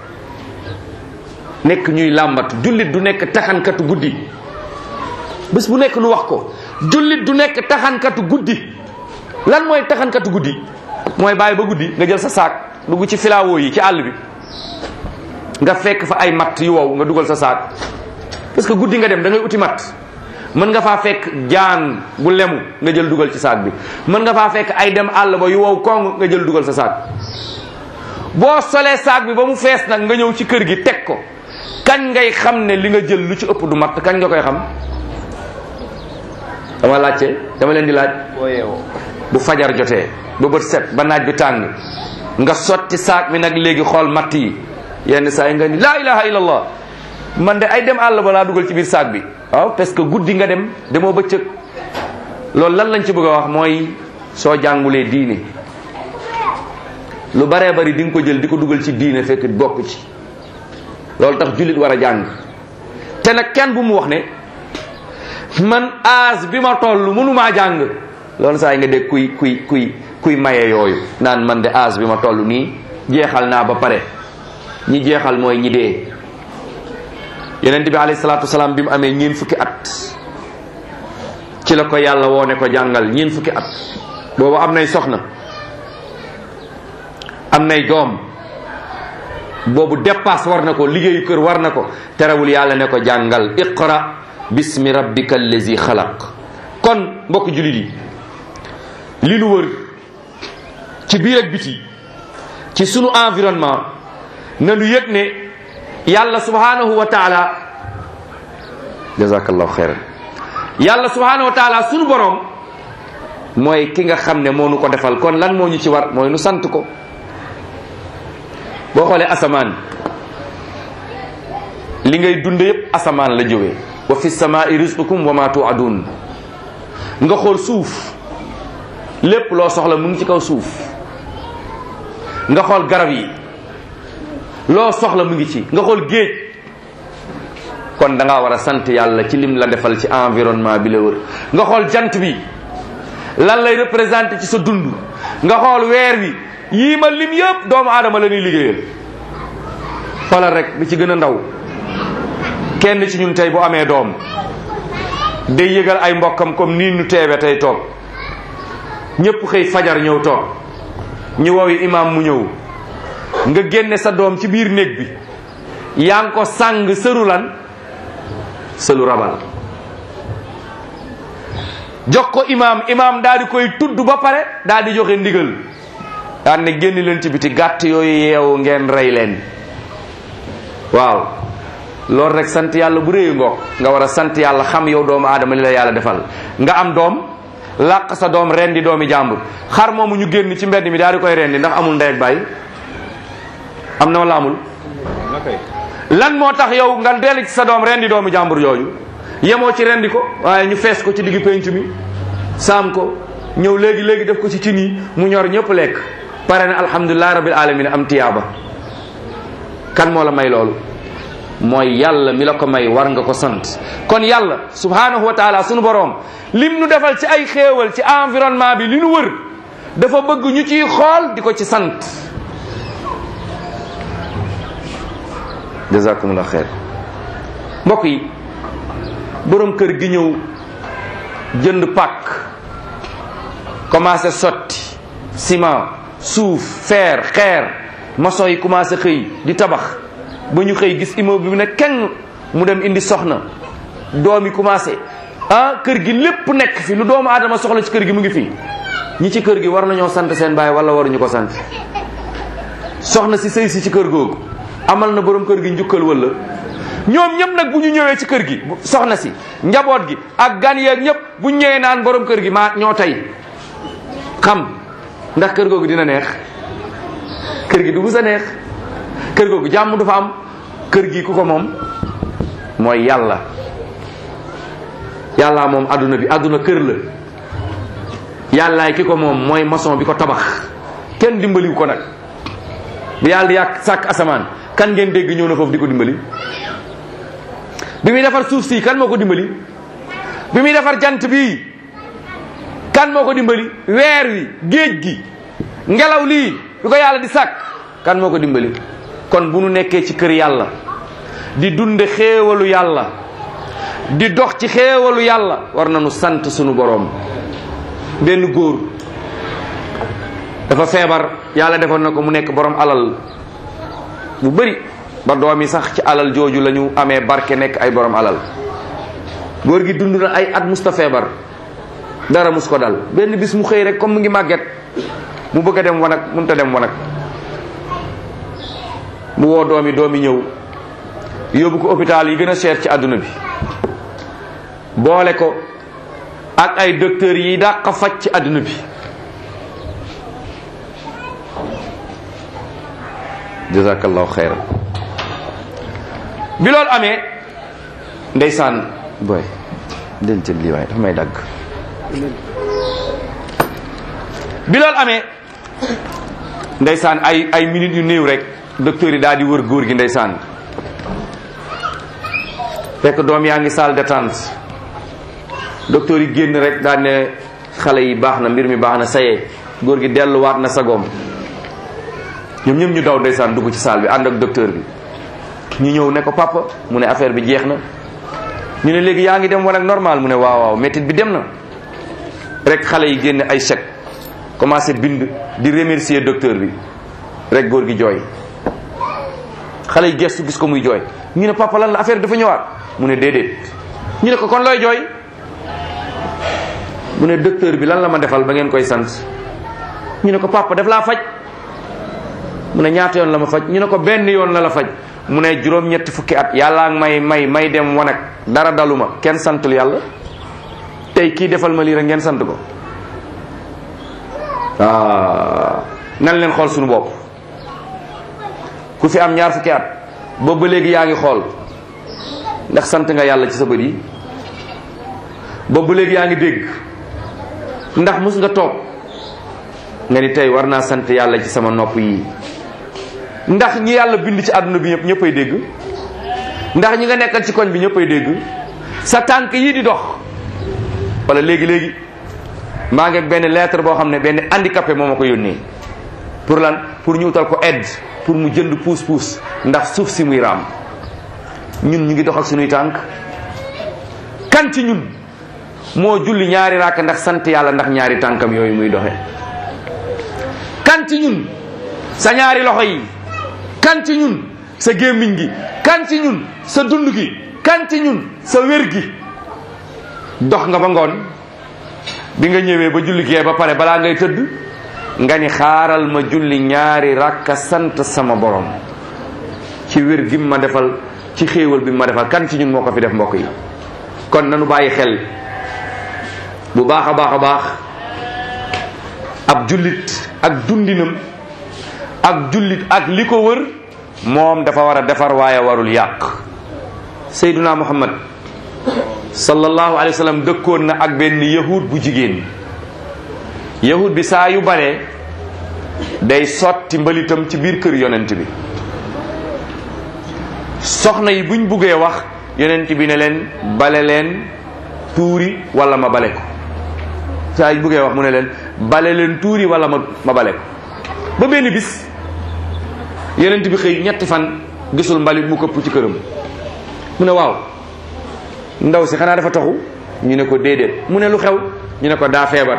nekk ñuy làmbatu jullit du nekk taxankatu guddi bés bu nekk nu wax ko jullit du nekk taxankatu guddi lan mooy taxankatu guddi mooy bàyyi ba guddi nga jël sa saak dugg ci filawoo yi ci àll bi nga fekk fa ay matt yu wow nga dugal sa saak parce que guddi nga dem da ngay uti matt mën nga faa fekk jaan bu lemu nga jël dugal ci saak bi mën nga faa fekk ay dem àll ba yu wow kong nga jël dugal sa saak boo solee saak bi ba mu fees nag nga ñëw ci kër gi teg ko kañ ngay xam ne li nga jël lu ci ëpp du matt kañ nga koy xam dama laajte dama leen di laaj bu fajar jotee ba bët set ba naaj bi tàng nga sotti saak bi nag léegi xool matt yi yenn saa yi nga ni laa ilaha illallah man de ay dem àll ba laa dugal ci biir saak bi waaw parce que guddi nga dem demoo bëccëg loolu lan lañ ci bëgg a wax mooy soo jàngulee diine lu baree bari di nga ko jël di ko dugal ci diine fekk bokk ci loolu tax jullit war a jàng te nag kenn bu mu wax ne man âge bi ma toll mënumaa jàng loolu saa yi nga dégg kuy kuy kuy kuy maye yooyu naan man de âge bi ma toll nii jeexal naa ba pare ñi jeexal mooy ñi dee yonent bi alayhi salaatu wasalaam bi mu amee ñeen fukki at ci la ko yàlla woone ko jàngal ñeen fukki at boobu am nay soxna am nay doom boobu dépasse war na ko liggéeyu kër war na ko terewul yàlla ne ko jàngal iqra bismi rabbika allazi xalaq kon mbokk jullit yi li nu wër ci biir ak biti ci sunu environnement na nu yëg ne yàlla subhanahu wa taala jazakallahu xeyran yàlla subhanahu wa taala sunu borom mooy ki nga xam ne moo nu ko defal kon lan moo ñu ci war mooy nu sant ko boo xoolee asamaan li ngay dund yépp asamaan la jógee wa fi samaai rizqukum wa ma tuadun nga xool suuf lépp loo soxla mu ngi ci kaw suuf nga xool garab yi loo soxla mu ngi ci nga xool géej kon da ngaa war a sant yàlla ci lim la defal ci environnement bi la wër nga xool jant bi lan lay représenté ci sa dund nga xool weer wi yii ma lim yëpp doomu aadama la ñuy liggéeyal xoolal rek bi ci gën a ndaw kenn ci ñun tey bu amee doom day yëgal ay mbokkam comme nii ñu teewe tey toog ñëpp xëy fajar ñëw toog ñu wowi imam mu ñëw nga génne sa doom ci biir néeg bi yaa ngi ko sàng sëru lan sëlu rabal jox ko imam imam daal di koy tudd ba pare daal di joxe ndigal daan ne génn leen ci biti gàtt yooyu yeewu ngeen rey leen waaw loolu rek sant yàlla bu réyu ngoog nga war a sant yàlla xam yow doomu aadama li la yàlla defal nga am doom làq sa doom rendi doomi jàmbur xar moomu ñu génn ci mbedd mi daal di koy rendi ndax amul ndey ak baay am na wala amul lan moo tax yow nga dellu ci sa doom rendi doomi jàmbur yooyu yemoo ci rendi ko waaye ñu fees ko ci diggu penc mi saam ko ñëw léegi léegi def ko ci cin yi mu ñor ñëpp lekk pare na alhamdulilah rabbil alamin am tiyaaba kan moo la may loolu mooy yàlla mi la ko may war nga ko sant kon yàlla subhanahu wa taala sunu boroom lim nu defal ci ay xéewal ci environnement bi li nu wër dafa bëgg ñu ciy xool di ko ci sant jazakumullah xeer mbokk yi borom kër gi ñëw jënd pàkk commencé sotti ciment suuf fer xeer maçon yi commencé xëy di tabax ba ñu xëy gis immeuble bi ne kenn mu dem indi soxna doom yi commencé ah kër gi lépp nekk fi lu doomu aadama soxla ci kër gi mu ngi fi ñi ci kër gi war nañoo sant seen baay wala waruñu ko sant soxna si sëy si ci kër googu amal na borom kër gi njukkal wala ñoom ñëpp nag bu ñu ñëwee ci kër gi soxna si njaboot gi ak gan yeeg ñëpp bu ñu ñëwee naan borom kër gi maa ñoo tey xam ndax kër googu dina neex kër gi du mus a neex kër googu jàmm du fa am kër gi ku ko moom mooy yàlla yàllaa moom adduna bi adduna kër la yàllaay ki ko moom mooy maçon bi ko tabax kenn dimbaliwu ko nag bi yàlla di yàq sàkk asamaan kan ngeen dégg ñëw na foofu di ko dimbali bi muy defar suuf si kan moo ko dimbali bi muy defar jant bi kan moo ko dimbali weer wi géej gi ngelaw lii bi ko yàlla di sàkk kan moo ko dimbali kon bu nu nekkee ci kër yàlla di dunde xéewalu yàlla di dox ci xéewalu yàlla war nañu sant sunu boroom benn góor dafa feebar yàlla defoon na ko mu nekk borom alal bu bëri ba doom yi sax ci alal jooju la ñu amee barke nekk ay borom alal góor gi dund na ay at musta feebar dara mus ko dal benn bis mu xëy rek comme mu ngi màgget mu bëgg a dem wanag mënut a dem wanag mu woo doom yi doom yi ñëw yóbbu ko hôpital yi gën a cher ci àdduna bi boole ko ak ay docteurs yi dàq faj ci àdduna bi jazakallahu xeyran bi loolu amee ndeysaan booy del jël lii waaye dafa may dagg bi loolu amee ndeysaan ay ay minutes yu néew rek docteur yi daal di wër góor gi ndeysaan fekk doom yaa ngi salle d'attente docteur yi génn rek daal ne xale yi baax na mbir mi baax na sayee góor gi delluwaat na sagoom ñoom ñëpp ñu daw ndeysaan dugg ci salle bi ànd ak docteur bi ñu ñëw ne ko papa mu ne affaire bi jeex na ñu ne léegi yaa ngi dem wan ak normal mu ne waaw waaw métit bi dem na rek xale yi génne ay chèque commencé bind di remercier docteur bi rek góor gi jooy xale yi gestu gis ko muy jooy ñu ne papa lan la affaire bi dafa ñëwaat mu ne déedéet ñu ne ko kon looy jooy mu ne docteur bi lan la ma defal ba ngeen koy sant ñu ne ko papa daf laa faj mu ne ñaata yoon la ma faj ñu ne ko benn yoon la la faj mu ne juróom-ñetti fukki at yàllaa may may may dem wanag dara daluma kenn santul yàlla tey kii defal ma lii rek ngeen sant ko ah nan leen xool suñu bopp ku fi am ñaar fukki at boobu ba léegi yaa ngi xool ndax sant nga yàlla ci sa bët yi boobu ba léegi yaa ngi dégg ndax mus nga toog nga ni tey war naa sant yàlla ci sama nopp yi ndax ñi yàlla bind ci àdduna bi ñëpp ñëppay dégg ndax ñi nga nekkal ci koñ bi ñëppay dégg sa tànk yii di dox wala léegi léegi maa ngi benn lettre boo xam ne benn handicapé moo ma ko yónnee pour lan pour ñu utal ko aide pour mu jënd puus puus ndax suuf si muy raam ñun ñu ngi dox ak suñuy tànk kan ci ñun moo julli ñaari raak ndax sant yàlla ndax ñaari tànkam yooyu muy doxe kan ci ñun sa ñaari loxo yi kan ci ñun sa gémmiñ gi kan ci ñun sa dund gi kan ci ñun sa wér gi dox nga ba ngoon bi nga ñëwee ba julli gee ba pare balaa ngay tëdd nga ni xaaral ma julli ñaari rakka sant sama borom ci wér gi ma defal ci xéewal bi ma defal kan ci ñun moo ko fi def mbokk yi kon nanu bàyyi xel bu baax a baax a baax ab jullit ak dundinam ak jullit ak li ko wër moom dafa war a defar waaye warul yàq sayduna muhammad sallallahu alayhi wa sallam dëkkoon na ak benn yahud bu jigéen yahud bi saa yu baree day sotti mbalitam ci biir kër yonent bi soxna yi buñ buggee wax yonent bi ne leen bale leen tuuri wala ma bale ko saa yu buggee wax mu ne leen bale leen tuuri wala ma ma bale ko ba benn bis yonent bi xëy ñetti fan gisul mbalit mu këpp ci këram mu ne waaw ndaw si xanaa dafa taxu ñu ne ko déedéet mu ne lu xew ñu ne ko daa feebar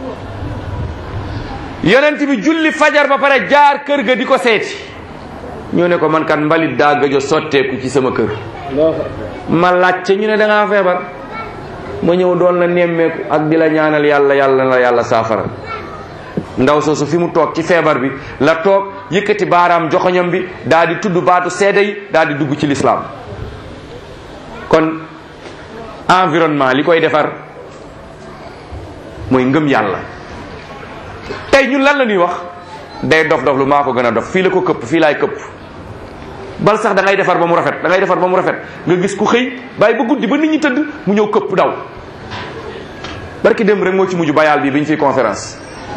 yonent bi julli fajar ba pare jaar kër ga di ko seeti ñu ne ko man kan mbalit daa gëjo sotteeku ci sama kër ma laajte ñu ne da ngaa feebar ma ñëw doon la nemmeeku ak di la ñaanal yàlla yàlla la yàlla saafara ndaw soosu fi mu toog ci feebar bi la toog yëkkati baaraam joxoñam bi daal di tudd baatu seede yi daal di dugg ci lislaam kon environnement li koy defar mooy ngëm yàlla tey ñun lan la ñuy wax day dof dof lu maa ko gën a dof fii la ko këpp fii laay këpp bal sax da ngay defar ba mu rafet da ngay defar ba mu rafet nga gis ku xëy bàyyi ba guddi ba nit ñi tëdd mu ñëw këpp daw barki dem rek moo ci mujj bayaal bi bi ñu fiy conférence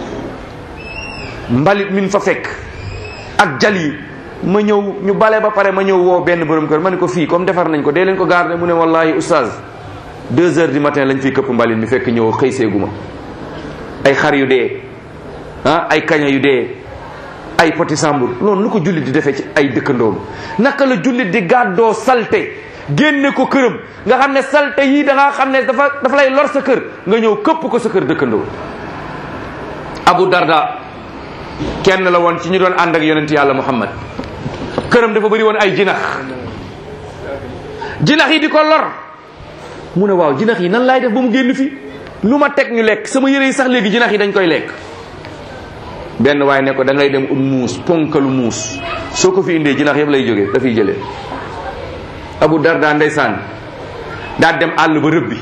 mbalit min fa fekk ak jal yi ma ñëw ñu bale ba pare ma ñëw woo benn borom kër ma ne ko fii comme defar nañ ko dee leen ko garder mu ne wallahi oustaz deux heures du matin lañ fiy këpp mbalit mi fekk ñëw xëy seeguma ay xar yu dee ah ay kaña yu dee ay poti sambur loolu nu ko jullit di defee ci ay dëkkandoom naka la jullit di gàddoo salte génne ko këram nga xam ne salte yii da nga xam ne dafa dafa lay lor sa kër nga ñëw këpp ko sa kër dëkkandoo Abu Darda kenn la woon ci ñu doon ànd ak yonent yàlla Muhammad këram dafa bëri woon ay jinax jinax yi di ko lor mu ne waaw jinax yi nan laay def ba mu génn fi lu ma teg ñu lekk sama yére yi sax léegi jinax yi dañ koy lekk benn waaye ne ko da ngay dem ut muus ponkalu muus soo ko fi indee jinax yëpp lay jógee dafay jëlee Abu Darda ndeysaan daa dem àll ba rëbbi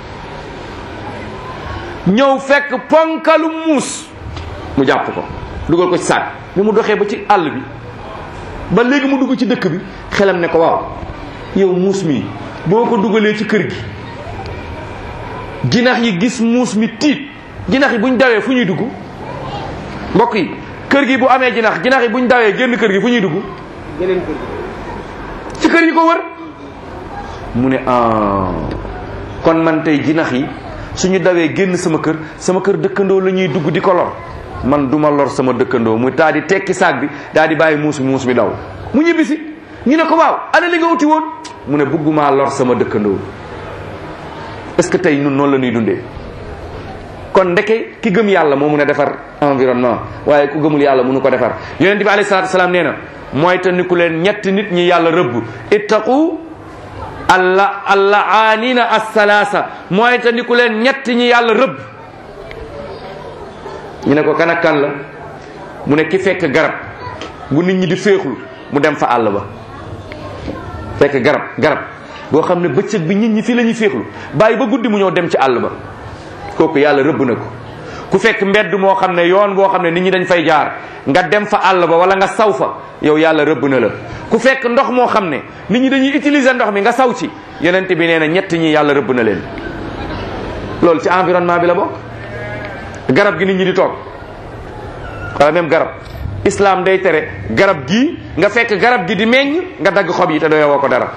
ñëw fekk ponkalu muus mu jàpp ko dugal ko ci saak bi mu doxee ba ci àll bi ba léegi mu dugg ci dëkk bi xelam ne ko waaw yow muus mi boo ko dugalee ci kër gi jinax yi gis muus mi tiit jinax yi buñ dawee fu ñuy dugg mbokk yi kër gi bu amee jinax jinax yi buñ dawee génn kër gi fu ñuy dugg geneen kër gi ci kër yi ko wër mu ne ah kon man tey jinax yi suñu dawee génn sama kër sama kër dëkkandoo la ñuy dugg di ko lor man duma lor sama dëkkandoo mu taa di tekki saag bi daal di bàyyi muus bi muus bi daw mu ñibbisi ñu ne ko waaw ana li nga uti woon mu ne bëggumaa lor sama dëkkandoo est-ce que tey ñun noonu la ñuy dundee kon ndeke ki gëm yàlla moo mun a defar environnement waaye ku gëmul yàlla mënu ko defar yonent bi alayhi salaatu salaam nee na mooy te ni ku leen ñetti nit ñi yàlla rëbb ittaqu alla alla aanina assalaasa mooy te ni ku leen ñett ñi yàlla rëbb ñu ne ko kan ak kan la mu ne ki fekk garab bu nit ñi di féexlu mu dem fa àll ba fekk garab garab boo xam ne bëccëg bi nit ñi fii la ñuy féexlu bàyyi ba guddi mu ñëw dem ci àll ba kooku yàlla rëbb na ko ku fekk mbedd moo xam ne yoon boo xam ne nit ñi dañ fay jaar nga dem fa àll ba wala nga saw fa yow yàlla rëbb na la ku fekk ndox moo xam ne nit ñi dañuy utiliser ndox mi nga saw ci yonent bi nee na ñett ñi yàlla rëbb na leen loolu ci environnement bi la bokk garab gi nit ñi di toog wala même garab islam day tere garab gii nga fekk garab gi di meññ nga dagg xob yi te doyoo ko dara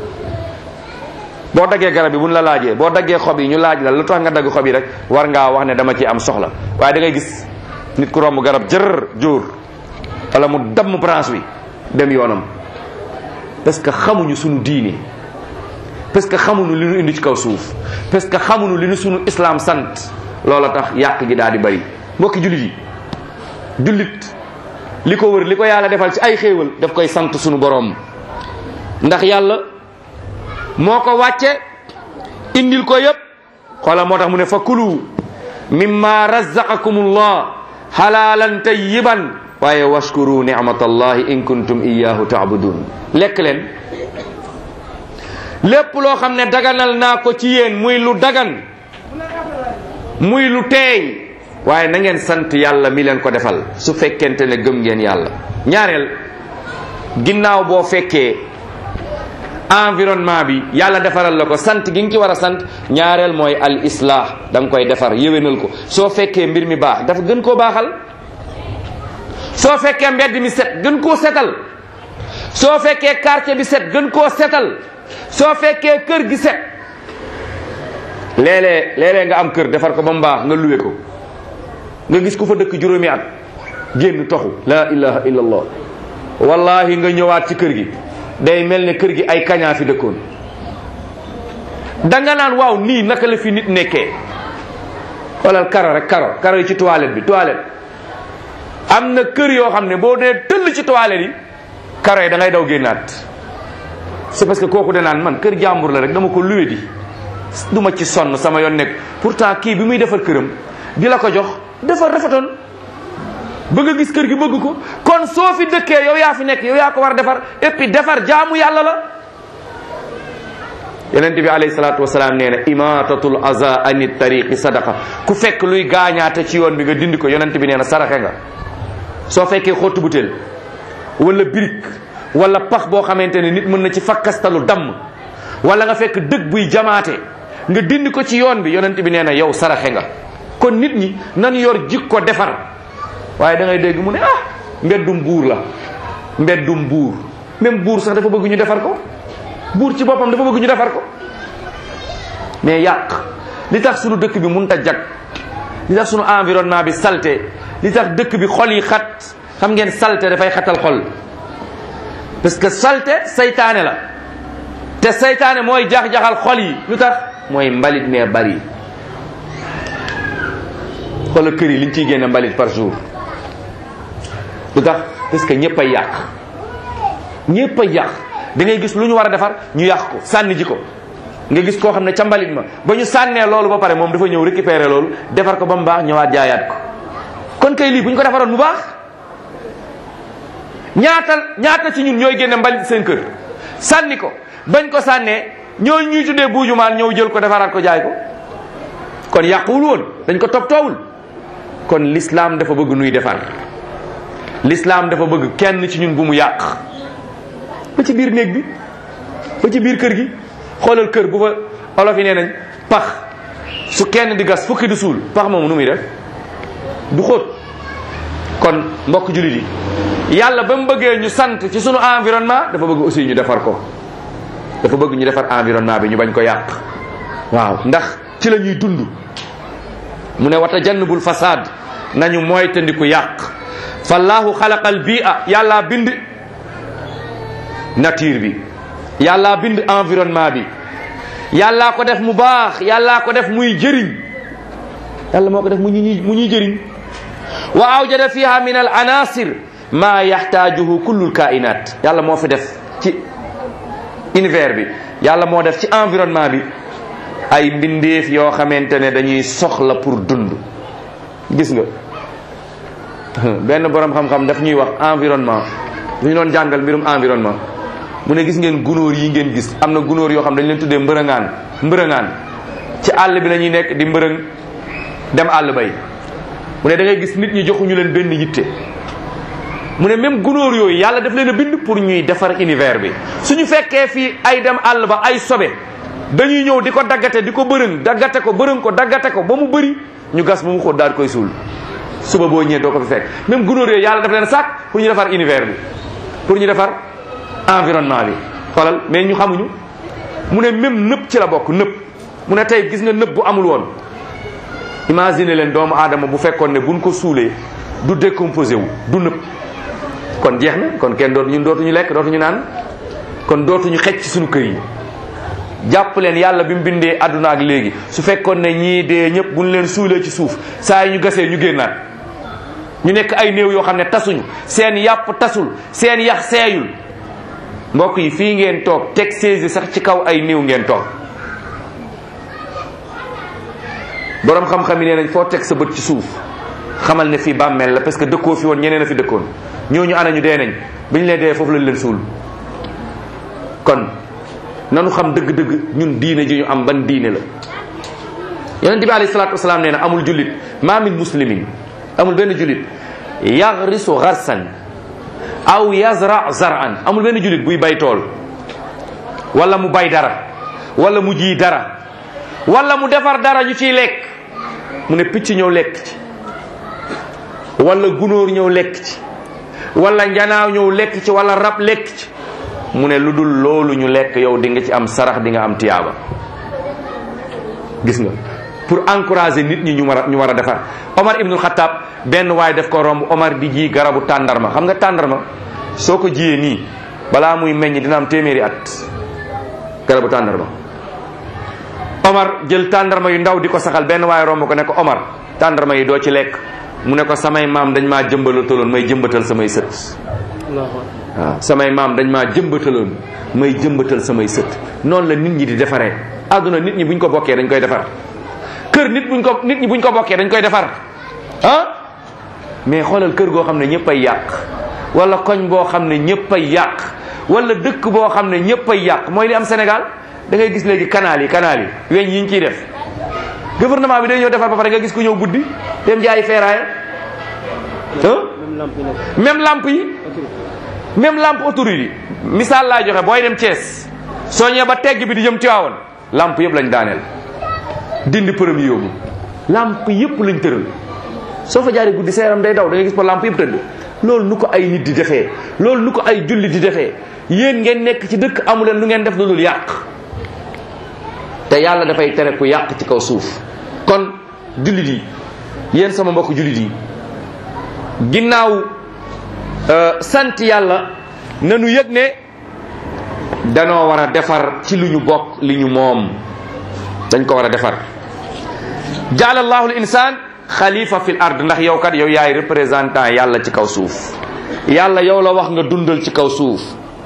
boo daggee garab yi buñ la laajee boo daggee xob yi ñu laaj la lu tax nga dagg xob yi rek war ngaa wax ne dama ci am soxla waaye da ngay gis nit ku romb garab jër jóor wala mu damm branche bi dem yoonam parce que xamuñu suñu diini parce que xamuñu li ñu indi ci kaw suuf parce que xamuñu li ñu suñu islam sant loola tax yàq gi daal di bari mbokki jullit yi jullit li ko wër li ko yàlla defal ci ay xéewal daf koy sant suñu boroom ndax yàlla moo ko wàcce indil ko yépp xoola moo tax mu ne fa kulu mimma razaqakumullah halalan tayyiban waaye washkuru ni'matallahi in kuntum iyyahu ta'budun lekk leen lépp loo xam ne daganal naa ko ci yéen muy lu dagan muy lu teey waaye na ngeen sant yàlla mi leen ko defal su fekkente ne gëm ngeen yàlla ñaareel ginnaaw boo fekkee environnement bi yàlla defaral la ko sant gi nga ci war a sant ñaareel mooy al islah da nga koy defar yéwénal ko soo fekkee mbir mi baax dafa gën koo baaxal soo fekkee mbedd mi set gën koo setal soo fekkee quartier bi set gën koo setal soo fekkee kër gi set léeg-léeg léeg-léeg nga am kër defar ko ba mu baax nga luwe ko nga gis ku fa dëkk juróomi at génn toxu la ilaha illallah wallahi nga ñëwaat ci kër gi day mel ne kër gi ay kañaa fi dëkkoon danga naan waaw nii naka la fi nit nekkee xoolal karo rek karo karo yi ci toilette bi toilette am na kër yoo xam ne boo dee tëll ci toilette yi karo yi da ngay daw génnaat c'est parce que kooku de naan man kër jàmbur la rek dama ko luwe di du ma ci sonn sama yoon nekk pourtant kii bi muy defar këram di la ko jox defar rafetoon bëgg a gis kër gi bëgg ko kon soo fi dëkkee yow yaa fi nekk yow yaa ko war a defar et puis defar jaamu yàlla la yonent bi alayhi salaatu wasalaam nee na imatatul aza ani tariqi sadaqa ku fekk luy gaañaate ci yoon bi nga dindi ko yonent bi nee na saraxe nga soo fekkee xottu butéel wala birik wala pax boo xamante ne nit mën na ci fakkastalu damm wala nga fekk dëgg buy jamaate nga dindi ko ci yoon bi yonent bi nee na yow saraxe nga kon nit ñi nan yor jikko defar waaye da ngay dégg mu ne ah mbeddum buur la mbeddum buur même buur sax dafa bëgg ñu defar ko buur ci boppam dafa bëgg ñu defar ko mais yàq li tax sunu dëkk bi mënut a jag li tax sunu environnement bi salte li tax dëkk bi xol yi xat xam ngeen salte dafay xatal xol parce que salte saytaane la te saytaane mooy jax-jaxal xol yi lu tax mooy mbalit mee bari xoolal kër yi liñ ciy génne mbalit par jour lu tax parce que ñëpp a yàq ñëpp a yàq da ngay gis lu ñu war a defar ñu yàq ko sànni ji ko nga gis koo xam ne ca mbalit ma ba ñu sànnee loolu ba pare moom dafa ñëw récupérer loolu defar ko ba mu baax ñëwaat jaayaat ko kon kay lii bu ñu ko defaroon mu baax ñaata ñaata ci ñun ñooy génne mbalit seen kër sànni ko bañ ko sànnee ñooñu ñuy tuddee buujumaan ñëw jël ko defaraat ko jaay ko kon yàquwul woon dañ ko toppatoowul kon l'islam dafa bëgg nuy defar l'islam dafa bëgg kenn ci ñun bu mu yàq ba ci biir néeg bi ba ci biir kër gi xoolal kër bu fa olof yi nee nañ pax su kenn di gas fukki di suul pax moomu nu muy def du xóot kon mbokk jullit yi yàlla ba mu bëggee ñu sant ci sunu environnement dafa bëgg aussi ñu defar ko dafa bëgg ñu defar environnement bi ñu bañ ko yàq waaw ndax ci la ñuy dund mu ne wata jannubul fasad nañu moytandiku yàq fallahu xalaqal bi'a yàlla bind nature bi yàlla bind environnement bi yàllaa ko def mu baax yàllaa ko def muy jëriñ yàlla moo ko def mu ñuy mu ñuy jëriñ wa awjada fiha min al anasir ma yaxtaajuhu kullul kainat yàlla moo fi def ci univers bi yàlla moo def ci environnement bi ay mbindeef yoo xamante ne dañuy soxla pour dund gis nga benn borom xam-xam daf ñuy wax environnement dañu doon jàngal mbirum environnement mu ne gis ngeen gunóor yi ngeen gis am na gunóor yoo xam dañ leen tuddee mbërëngaan mbërëngaan ci àll bi la ñuy nekk di mbërëng dem àll bay mu ne da ngay gis nit ñi joxuñu leen benn yitte mu ne même gunóor yooyu yàlla daf leen a bind pour ñuy defar univers bi suñu fekkee fii ay dem àll ba ay sobe dañuy ñëw di ko daggate di ko bërëng daggate ko bërëng ko daggate ko ba mu bëri ñu gas ba mu xóot daal koy suul suba boo ñëwee doo ko fi fekk même gunóor yooyu yàlla daf leen sàkk pour ñu defar univers bi pour ñu defar environnement bi xoolal mais ñu xamuñu mu ne même nëpp ci la bokk nëpp mu ne tey gis nga nëpp bu amul woon imagine leen doomu aadama bu fekkoon ne buñ ko suulee du décomposé wu du nëpp kon jeex na kon kenn dootu ñun dootuñu lekk dootuñu naan kon dootuñu xecc ci suñu kër yi jàpp leen yàlla bi mu bindee àdduna ak léegi su fekkoon ne ñii dee ñëpp buñ leen suulee ci suuf saa yi ñu gasee ñu génnaat ñu nekk ay néew yoo xam ne tasuñu seen yàpp tasul seen yax seeyul mbokk yi fii ngeen toog teg séesi sax ci kaw ay néew ngeen toog borom xam-xam yi nee nañ foo teg sa bët ci suuf xamal ne fii bàmmeel la parce que dëkkoo fi woon ñeneen a fi dëkkoon ñooñu ana ñu dee nañ biñ leen dee foofu lañ leen suul kon nanu xam dëgg-dëgg ñun diine ji ñu am ban diine la yonente bi alayhi salaatu wasalaam nee na amul jullit ma min muslimin amul benn jullit yagrisu garsan aw yazra zaran amul benn jullit buy bay tool wala mu bay dara wala mu ji dara wala mu defar dara ñu ciy lekk mu ne picc ñëw lekk ci wala gunóor ñëw lekk ci wala njanaaw ñëw lekk ci wala rab lekk ci mu ne lu dul loolu ñu lekk yow di nga ci am sarax di nga am tiyaaba gis nga pour encourager nit ñi ñu war a ñu war a defar Omar ibnul Xattaab benn waay def ko romb Omar di ji garabu tàndarma xam nga tàndarma soo ko jiyee nii balaa muy meññ dina am téeméeri at garabu tàndarma Omar jël tàndarma yu ndaw di ko saxal benn waaye romb ko ne ko Omar tàndarma yi doo ci lekk mu ne ko samay maam dañ maa jëmbalataloon may jëmbatal samay sët waaw samay maam dañ maa jëmbataloon may jëmbatal samay sët noonu la nit ñi di defaree àdduna nit ñi buñ ko bokkee dañ koy defar kër nit buñ ko nit ñi buñ ko bokkee dañ koy defar ah mais xoolal kër goo xam ne ñëpp ay yàq wala koñ boo xam ne ñëpp ay yàq wala dëkk boo xam ne ñëpp ay yàq mooy li am Sénégal da ngay gis léegi canal yi canal yi weñ yi ñu ciy def gouvernement bi day ñëw defar ba pare nga gis ku ñëw guddi dem jaayi feeraay ah même lamp yi même lampe autorité yi misaal laa joxe booy dem Thiès soo ñëwee ba tegg bi di jëm Tiwaawan lamp yëpp lañ daaneel dindi përëm yi yóbbu lamp yëpp lañ tëral soo fa jaaree guddi sa yaram day daw da ngay gis ba lamp yëpp tëdd loolu nu ko ay nit di defee loolu nu ko ay julli di defee yéen ngeen nekk ci dëkk amu leen lu ngeen def lu dul yàq te yàlla dafay tere ku yàq ci kaw suuf kon jullit yi yéen sama mbokk jullit yi ginnaaw sant yàlla nanu yëg ne danoo war a defar ci lu ñu bokk li ñu moom dañ ko war a defar jaala allahu l insaan xalifa fil ard ndax yow kat yow yaay représentant yàlla ci kaw suuf yàlla yow la wax nga dundal ci kaw suuf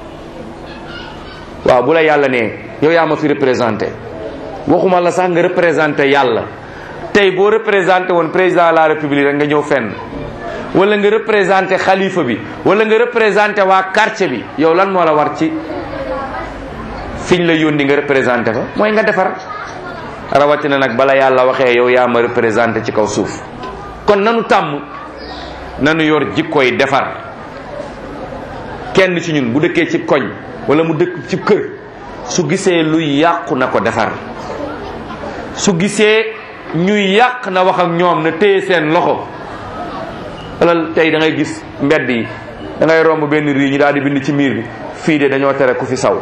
waaw bu la yàlla ne yow yaa ma fi représenté waxuma la sax nga représenté yàlla tey boo représenté woon président de la république rek nga ñëw fenn wala nga représenté xalifa bi wala nga représenté waa quartier bi yow lan moo la war ci fiñ la yónni nga représenté fa mooy nga defar rawatina nag bala yàlla waxee yow yaa ma représenté ci kaw suuf kon nanu tàmm nanu yor jikkoy defar kenn ci ñun bu dëkkee ci koñ wala mu dëkk ci kër su gisee luy yàqu na ko defar su gisee ñuy yàq na wax ak ñoom na téye seen loxo wala tey da ngay gis mbedd yi da ngay romb benn rii ñu daal di bind ci miir bi fii de dañoo tere ku fi saw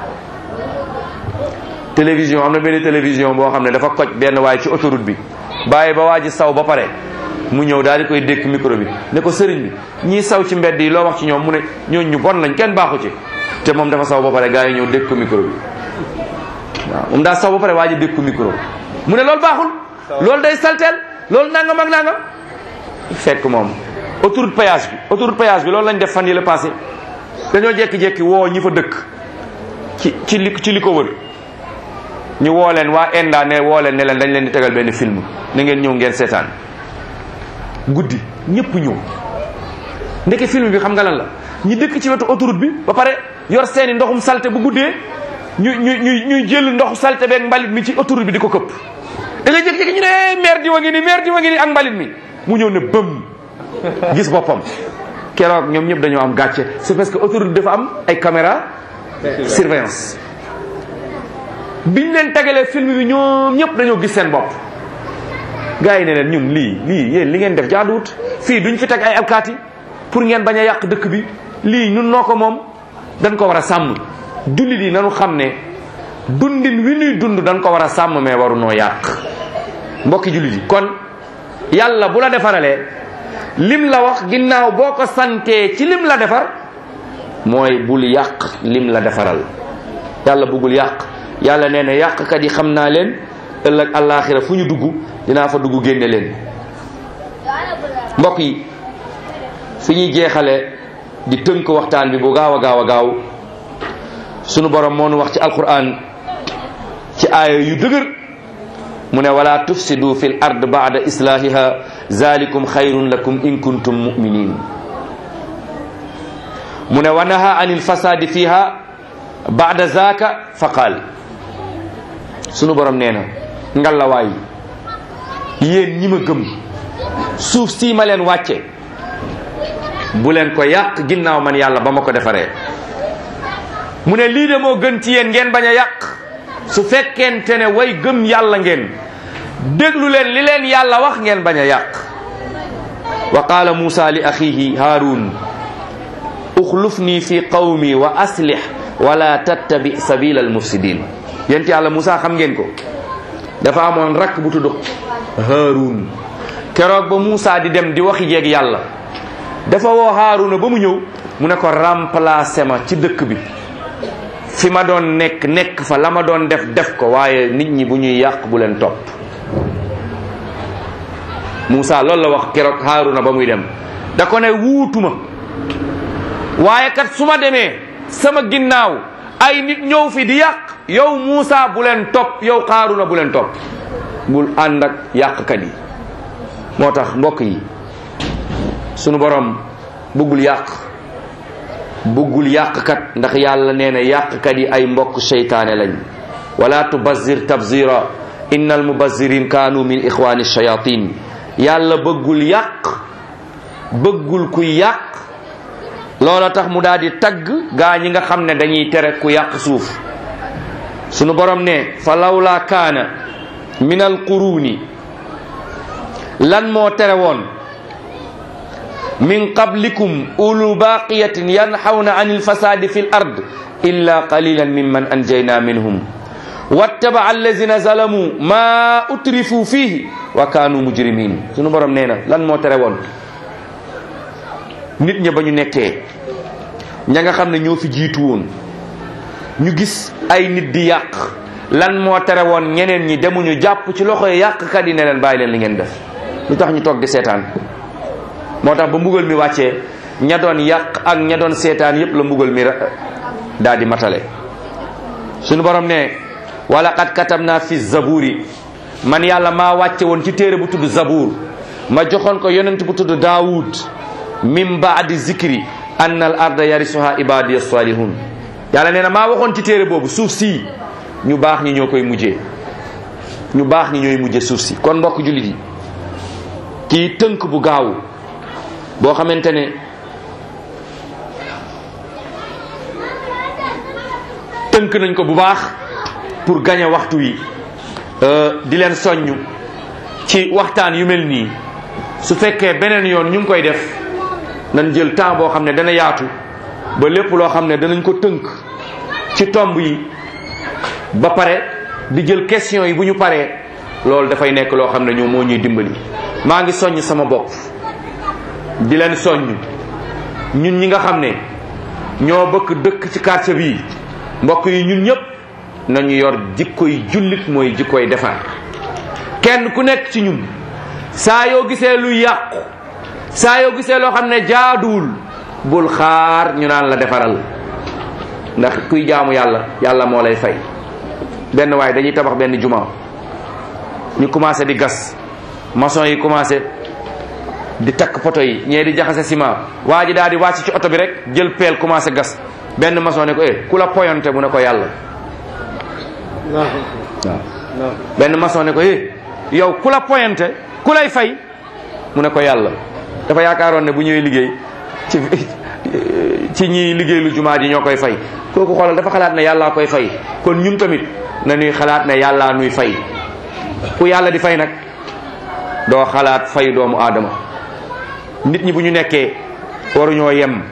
télévision am na benn télévision boo xam ne dafa koj benn waay ci autoroute bi bàyyi ba waa ji saw ba pare mu ñëw daal di koy dékk micro bi ne ko sëriñ bi ñii saw ci mbedd yi loo wax ci ñoom mu ne ñooñ ñu bon lañ kenn baaxu ci te moom dafa saw ba pare gars yi ñëw dékk ko micro bi waaw moom daa saw ba pare waa ji dékk ko micro mu ne loolu baaxul loolu day salteel loolu nangam ak nangam fekk moom autoroute péage bi autoroute péage bi loolu lañ def fan yi la passé dañoo jekki-jekki woo ñi fa dëkk ci ci li ci li ko wër ñu woo leen waa ENDA ne woo leen ne leen dañ leen di tegal benn film na ngeen ñëw ngeen seetaan guddi ñëpp ñëw ndeke film bi xam nga lan la ñi dëkk ci wetu autoroute bi ba pare yor seeni ndoxum salte bu guddee ñu ñu ñu ñuy jël ndoxu salte beeg mbalit mi ci autoroute bi di ko këpp da ngay jékki-jékki ñu ne maire di wa ngi ni maire di wa ngi ni ak mbalit mi mu ñëw ne bëm gis boppam keroog ñoom ñëpp dañoo am gàcce c'est parce que autoroute dafa am ay caméra surveillance biñ leen tegalee film bi ñoom ñëpp dañoo gis seen bopp gars yi ne leen ñun lii lii yéen li ngeen def jaaduwut fii duñ fi teg ay alkaati pour ngeen bañ a yàq dëkk bi lii ñun noo ko moom dañ ko war a sàmm jullit yi nanu xam ne dundin wi ñuy dund dañ ko war a sàmm mais waru noo yàq mbokki jullit yi kon yàlla bu la defaralee lim la wax ginnaaw boo ko santee ci lim la defar mooy bul yàq lim la defaral yàlla bëggul yàq yàlla nee na yàqkat yi xam naa leen ëllëg àllaaxira fu ñu dugg dinaa fa dugg génne leen mbokk yi fi ñuy jeexale di tënk waxtaan bi bu gaaw a gaaw a gaaw sunu borom moo nu wax ci alquran ci aaya yu dëgër mu ne wala tufsidu fil ard baada islahiha zalikum xayrun lakum in kuntum muminin mu ne wa naha anil fasadi fiha baada zaka fa qaal sunu borom nee na ngalawaay yéen ñi ma gëm suuf sii ma leen wàcce bu leen ko yàq ginnaaw man yàlla ba ma ko defaree mu ne lii de moo gën ci yéen ngeen bañ a yàq su fekkente ne way gëm yàlla ngeen déglu leen li leen yàlla wax ngeen bañ a yàq wa qaala muusa li axihi haarun uxlufni fi qawmi wa aslih wala tattabi sabila almufsidin yent yàlla muusa xam ngeen ko dafa amoon rakk bu tudd haarun keroog ba muusa di dem di waxi jeeg yàlla dafa woo haaruna ba mu ñëw mu ne ko remplacé ma ci dëkk bi fi ma doon nekk nekk fa la ma doon def def ko waaye nit ñi bu ñuy yàq bu leen topp Moussa loolu la wax keroog Haaruna ba muy dem da ko ne wuutuma waaye kat su ma demee sama ginnaaw ay nit ñëw fi di yàq yow Moussa bu leen topp yow Haaruna bu leen topp bul ànd ak yàqkat yi moo tax mbokk yi sunu borom bëggul yàq bëggul yàqkat ndax yàlla nee na yàqkat yi ay mbokk seytaane lañ wala tubazir tabzira inna almubazirin kaanu min ixwani shayatin yàlla bëggul yàq bëggul kuy yàq loola tax mu daal di tagg gaa ñi nga xam ne dañuy tere ku yàq suuf sunu borom ne fa lawla kaana min alquruni lan moo tere woon min qablikum ulu baqiyatin yanhawna an ilfasadi fi l ard illa qalilan mimman anjayna minhum wattaba allazina zalamu ma utrifu fihi wa kanu mujrimin sunu borom nee na lan moo tere woon nit ña ba ñu nekkee ña nga xam ne ñoo fi jiitu woon ñu gis ay nit di yàq lan moo tere woon ñeneen ñi demuñu jàpp ci loxo yàqkat yi ne leen bàyyi leen li ngeen def lu tax ñu toog di seetaan moo tax ba mbugal mi wàccee ña doon yàq ak ña doon seetaan yépp la mbugal mi daal di matale suñu borom ne wala qad katabna fi zaburi man yàlla maa wàcce woon ci téere bu tudd zabuur ma joxoon ko yonent bu tudd daawud min baadi zikri anna al arda yarisuha ibadiya salihun yàlla nee na maa waxoon ci téere boobu suuf si ñu baax ñi ñoo koy mujjee ñu baax ñi ñooy mujje suuf si kon mbokk jullit yi kii tënk bu gaaw boo xamante ne tënk nañ ko bu baax pour gagner waxtu wi di leen soññ ci waxtaan yu mel nii su fekkee beneen yoon ñu ngi koy def nañ jël temps boo xam ne dana yaatu ba lépp loo xam ne danañ ko tënk ci tomb yi ba pare di jël question yi bu ñu paree loolu dafay nekk loo xam ne ñoom moo ñuy dimbali maa ngi soññ sama bopp di leen soññ ñun ñi nga xam ne ñoo bëgg dëkk ci quartier bii mbokk yi ñun ñëpp nañu yor jikkoy jullit mooy jikkoy defar kenn ku nekk ci ñun saa yoo gisee luy yàqu saa yoo gisee loo xam ne jaaduwul bul xaar ñu naan la defaral ndax kuy jaamu yàlla yàlla moo lay fay benn waaye dañuy tabax benn juma ñu commencé di gas maçon yi commencé di takk poto yi ñee di jaxase ciment waa ji daal di wàcc ci oto bi rek jël peel commencé gas benn maçon ne ko eh ku la poyonte mu ne ko yàlla waaw benn maçon ne ko eh yow ku la poyonte ku lay fay mu ne ko yàlla dafa yaakaaroon ne bu ñëwee liggéey ci ci ñi liggéey lu jumaa ji ñoo koy fay kooku xoolal dafa xalaat ne yàllaa koy fay kon ñun tamit na ñuy xalaat ne yàllaa nuy fay ku yàlla di fay nag doo xalaat fay doomu aadama nit ñi bu ñu nekkee waruñoo yem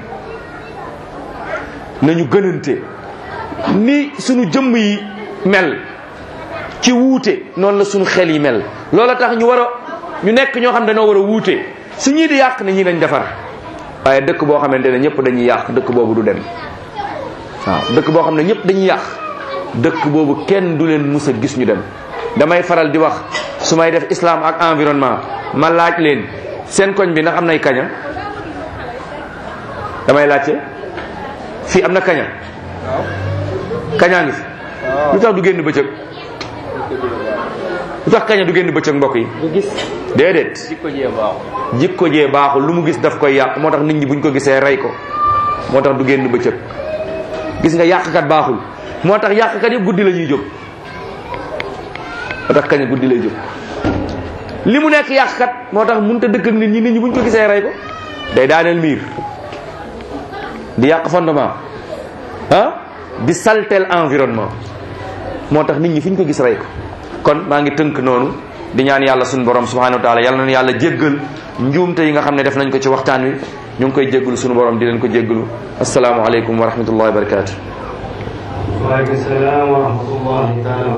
nañu gënante ni sunu jëmm yi mel ci wuute noonu la sunu xel yi mel loola tax ñu war a ñu nekk ñoo xam ne dañoo war a wuute su ñii di yàq ne ñii dañ defar waaye dëkk boo xamante ne ñëpp dañuy yàq dëkk boobu du dem waaw dëkk boo xam ne ñëpp dañuy yàq dëkk boobu kenn du leen mus a gis ñu dem damay faral di wax su may def islam ak environnement ma laaj leen seen koñ bi ndax am nay kaña damay laajte fii am na kaña kañaa ngi fi lu tax du génn bëccëg lu tax kaña du génn bëccëg mbokk yi du gis déedéet jikko jee baaxul jikko jee baaxul lu mu gis daf koy yàq moo tax nit ñi buñ ko gisee rey ko moo tax du génn bëccëg gis nga yàqkat baaxul moo tax yàqkat yëpp guddi la ñuy jóg moo tax kaña guddi lay jóg li mu nekk yàqkat moo tax mënut a dëkk ak nit ñi nit ñi buñ ko gisee rey ko day daaneel miir di yàq fondement ah di saltel environnement moo tax nit ñi fu ñu ko gis rey ko kon maa ngi tënk noonu di ñaan yàlla suñu borom subhanahu wa taala yàlla na yàlla jéggal njuumte yi nga xam ne def nañ ko ci waxtaan wi ñu ngi koy jéggalu suñu borom di leen ko jéggalu asalaamualeykum wa rahmatullahi wa barakatuh waaleykum salaam wa rahmatullahi taala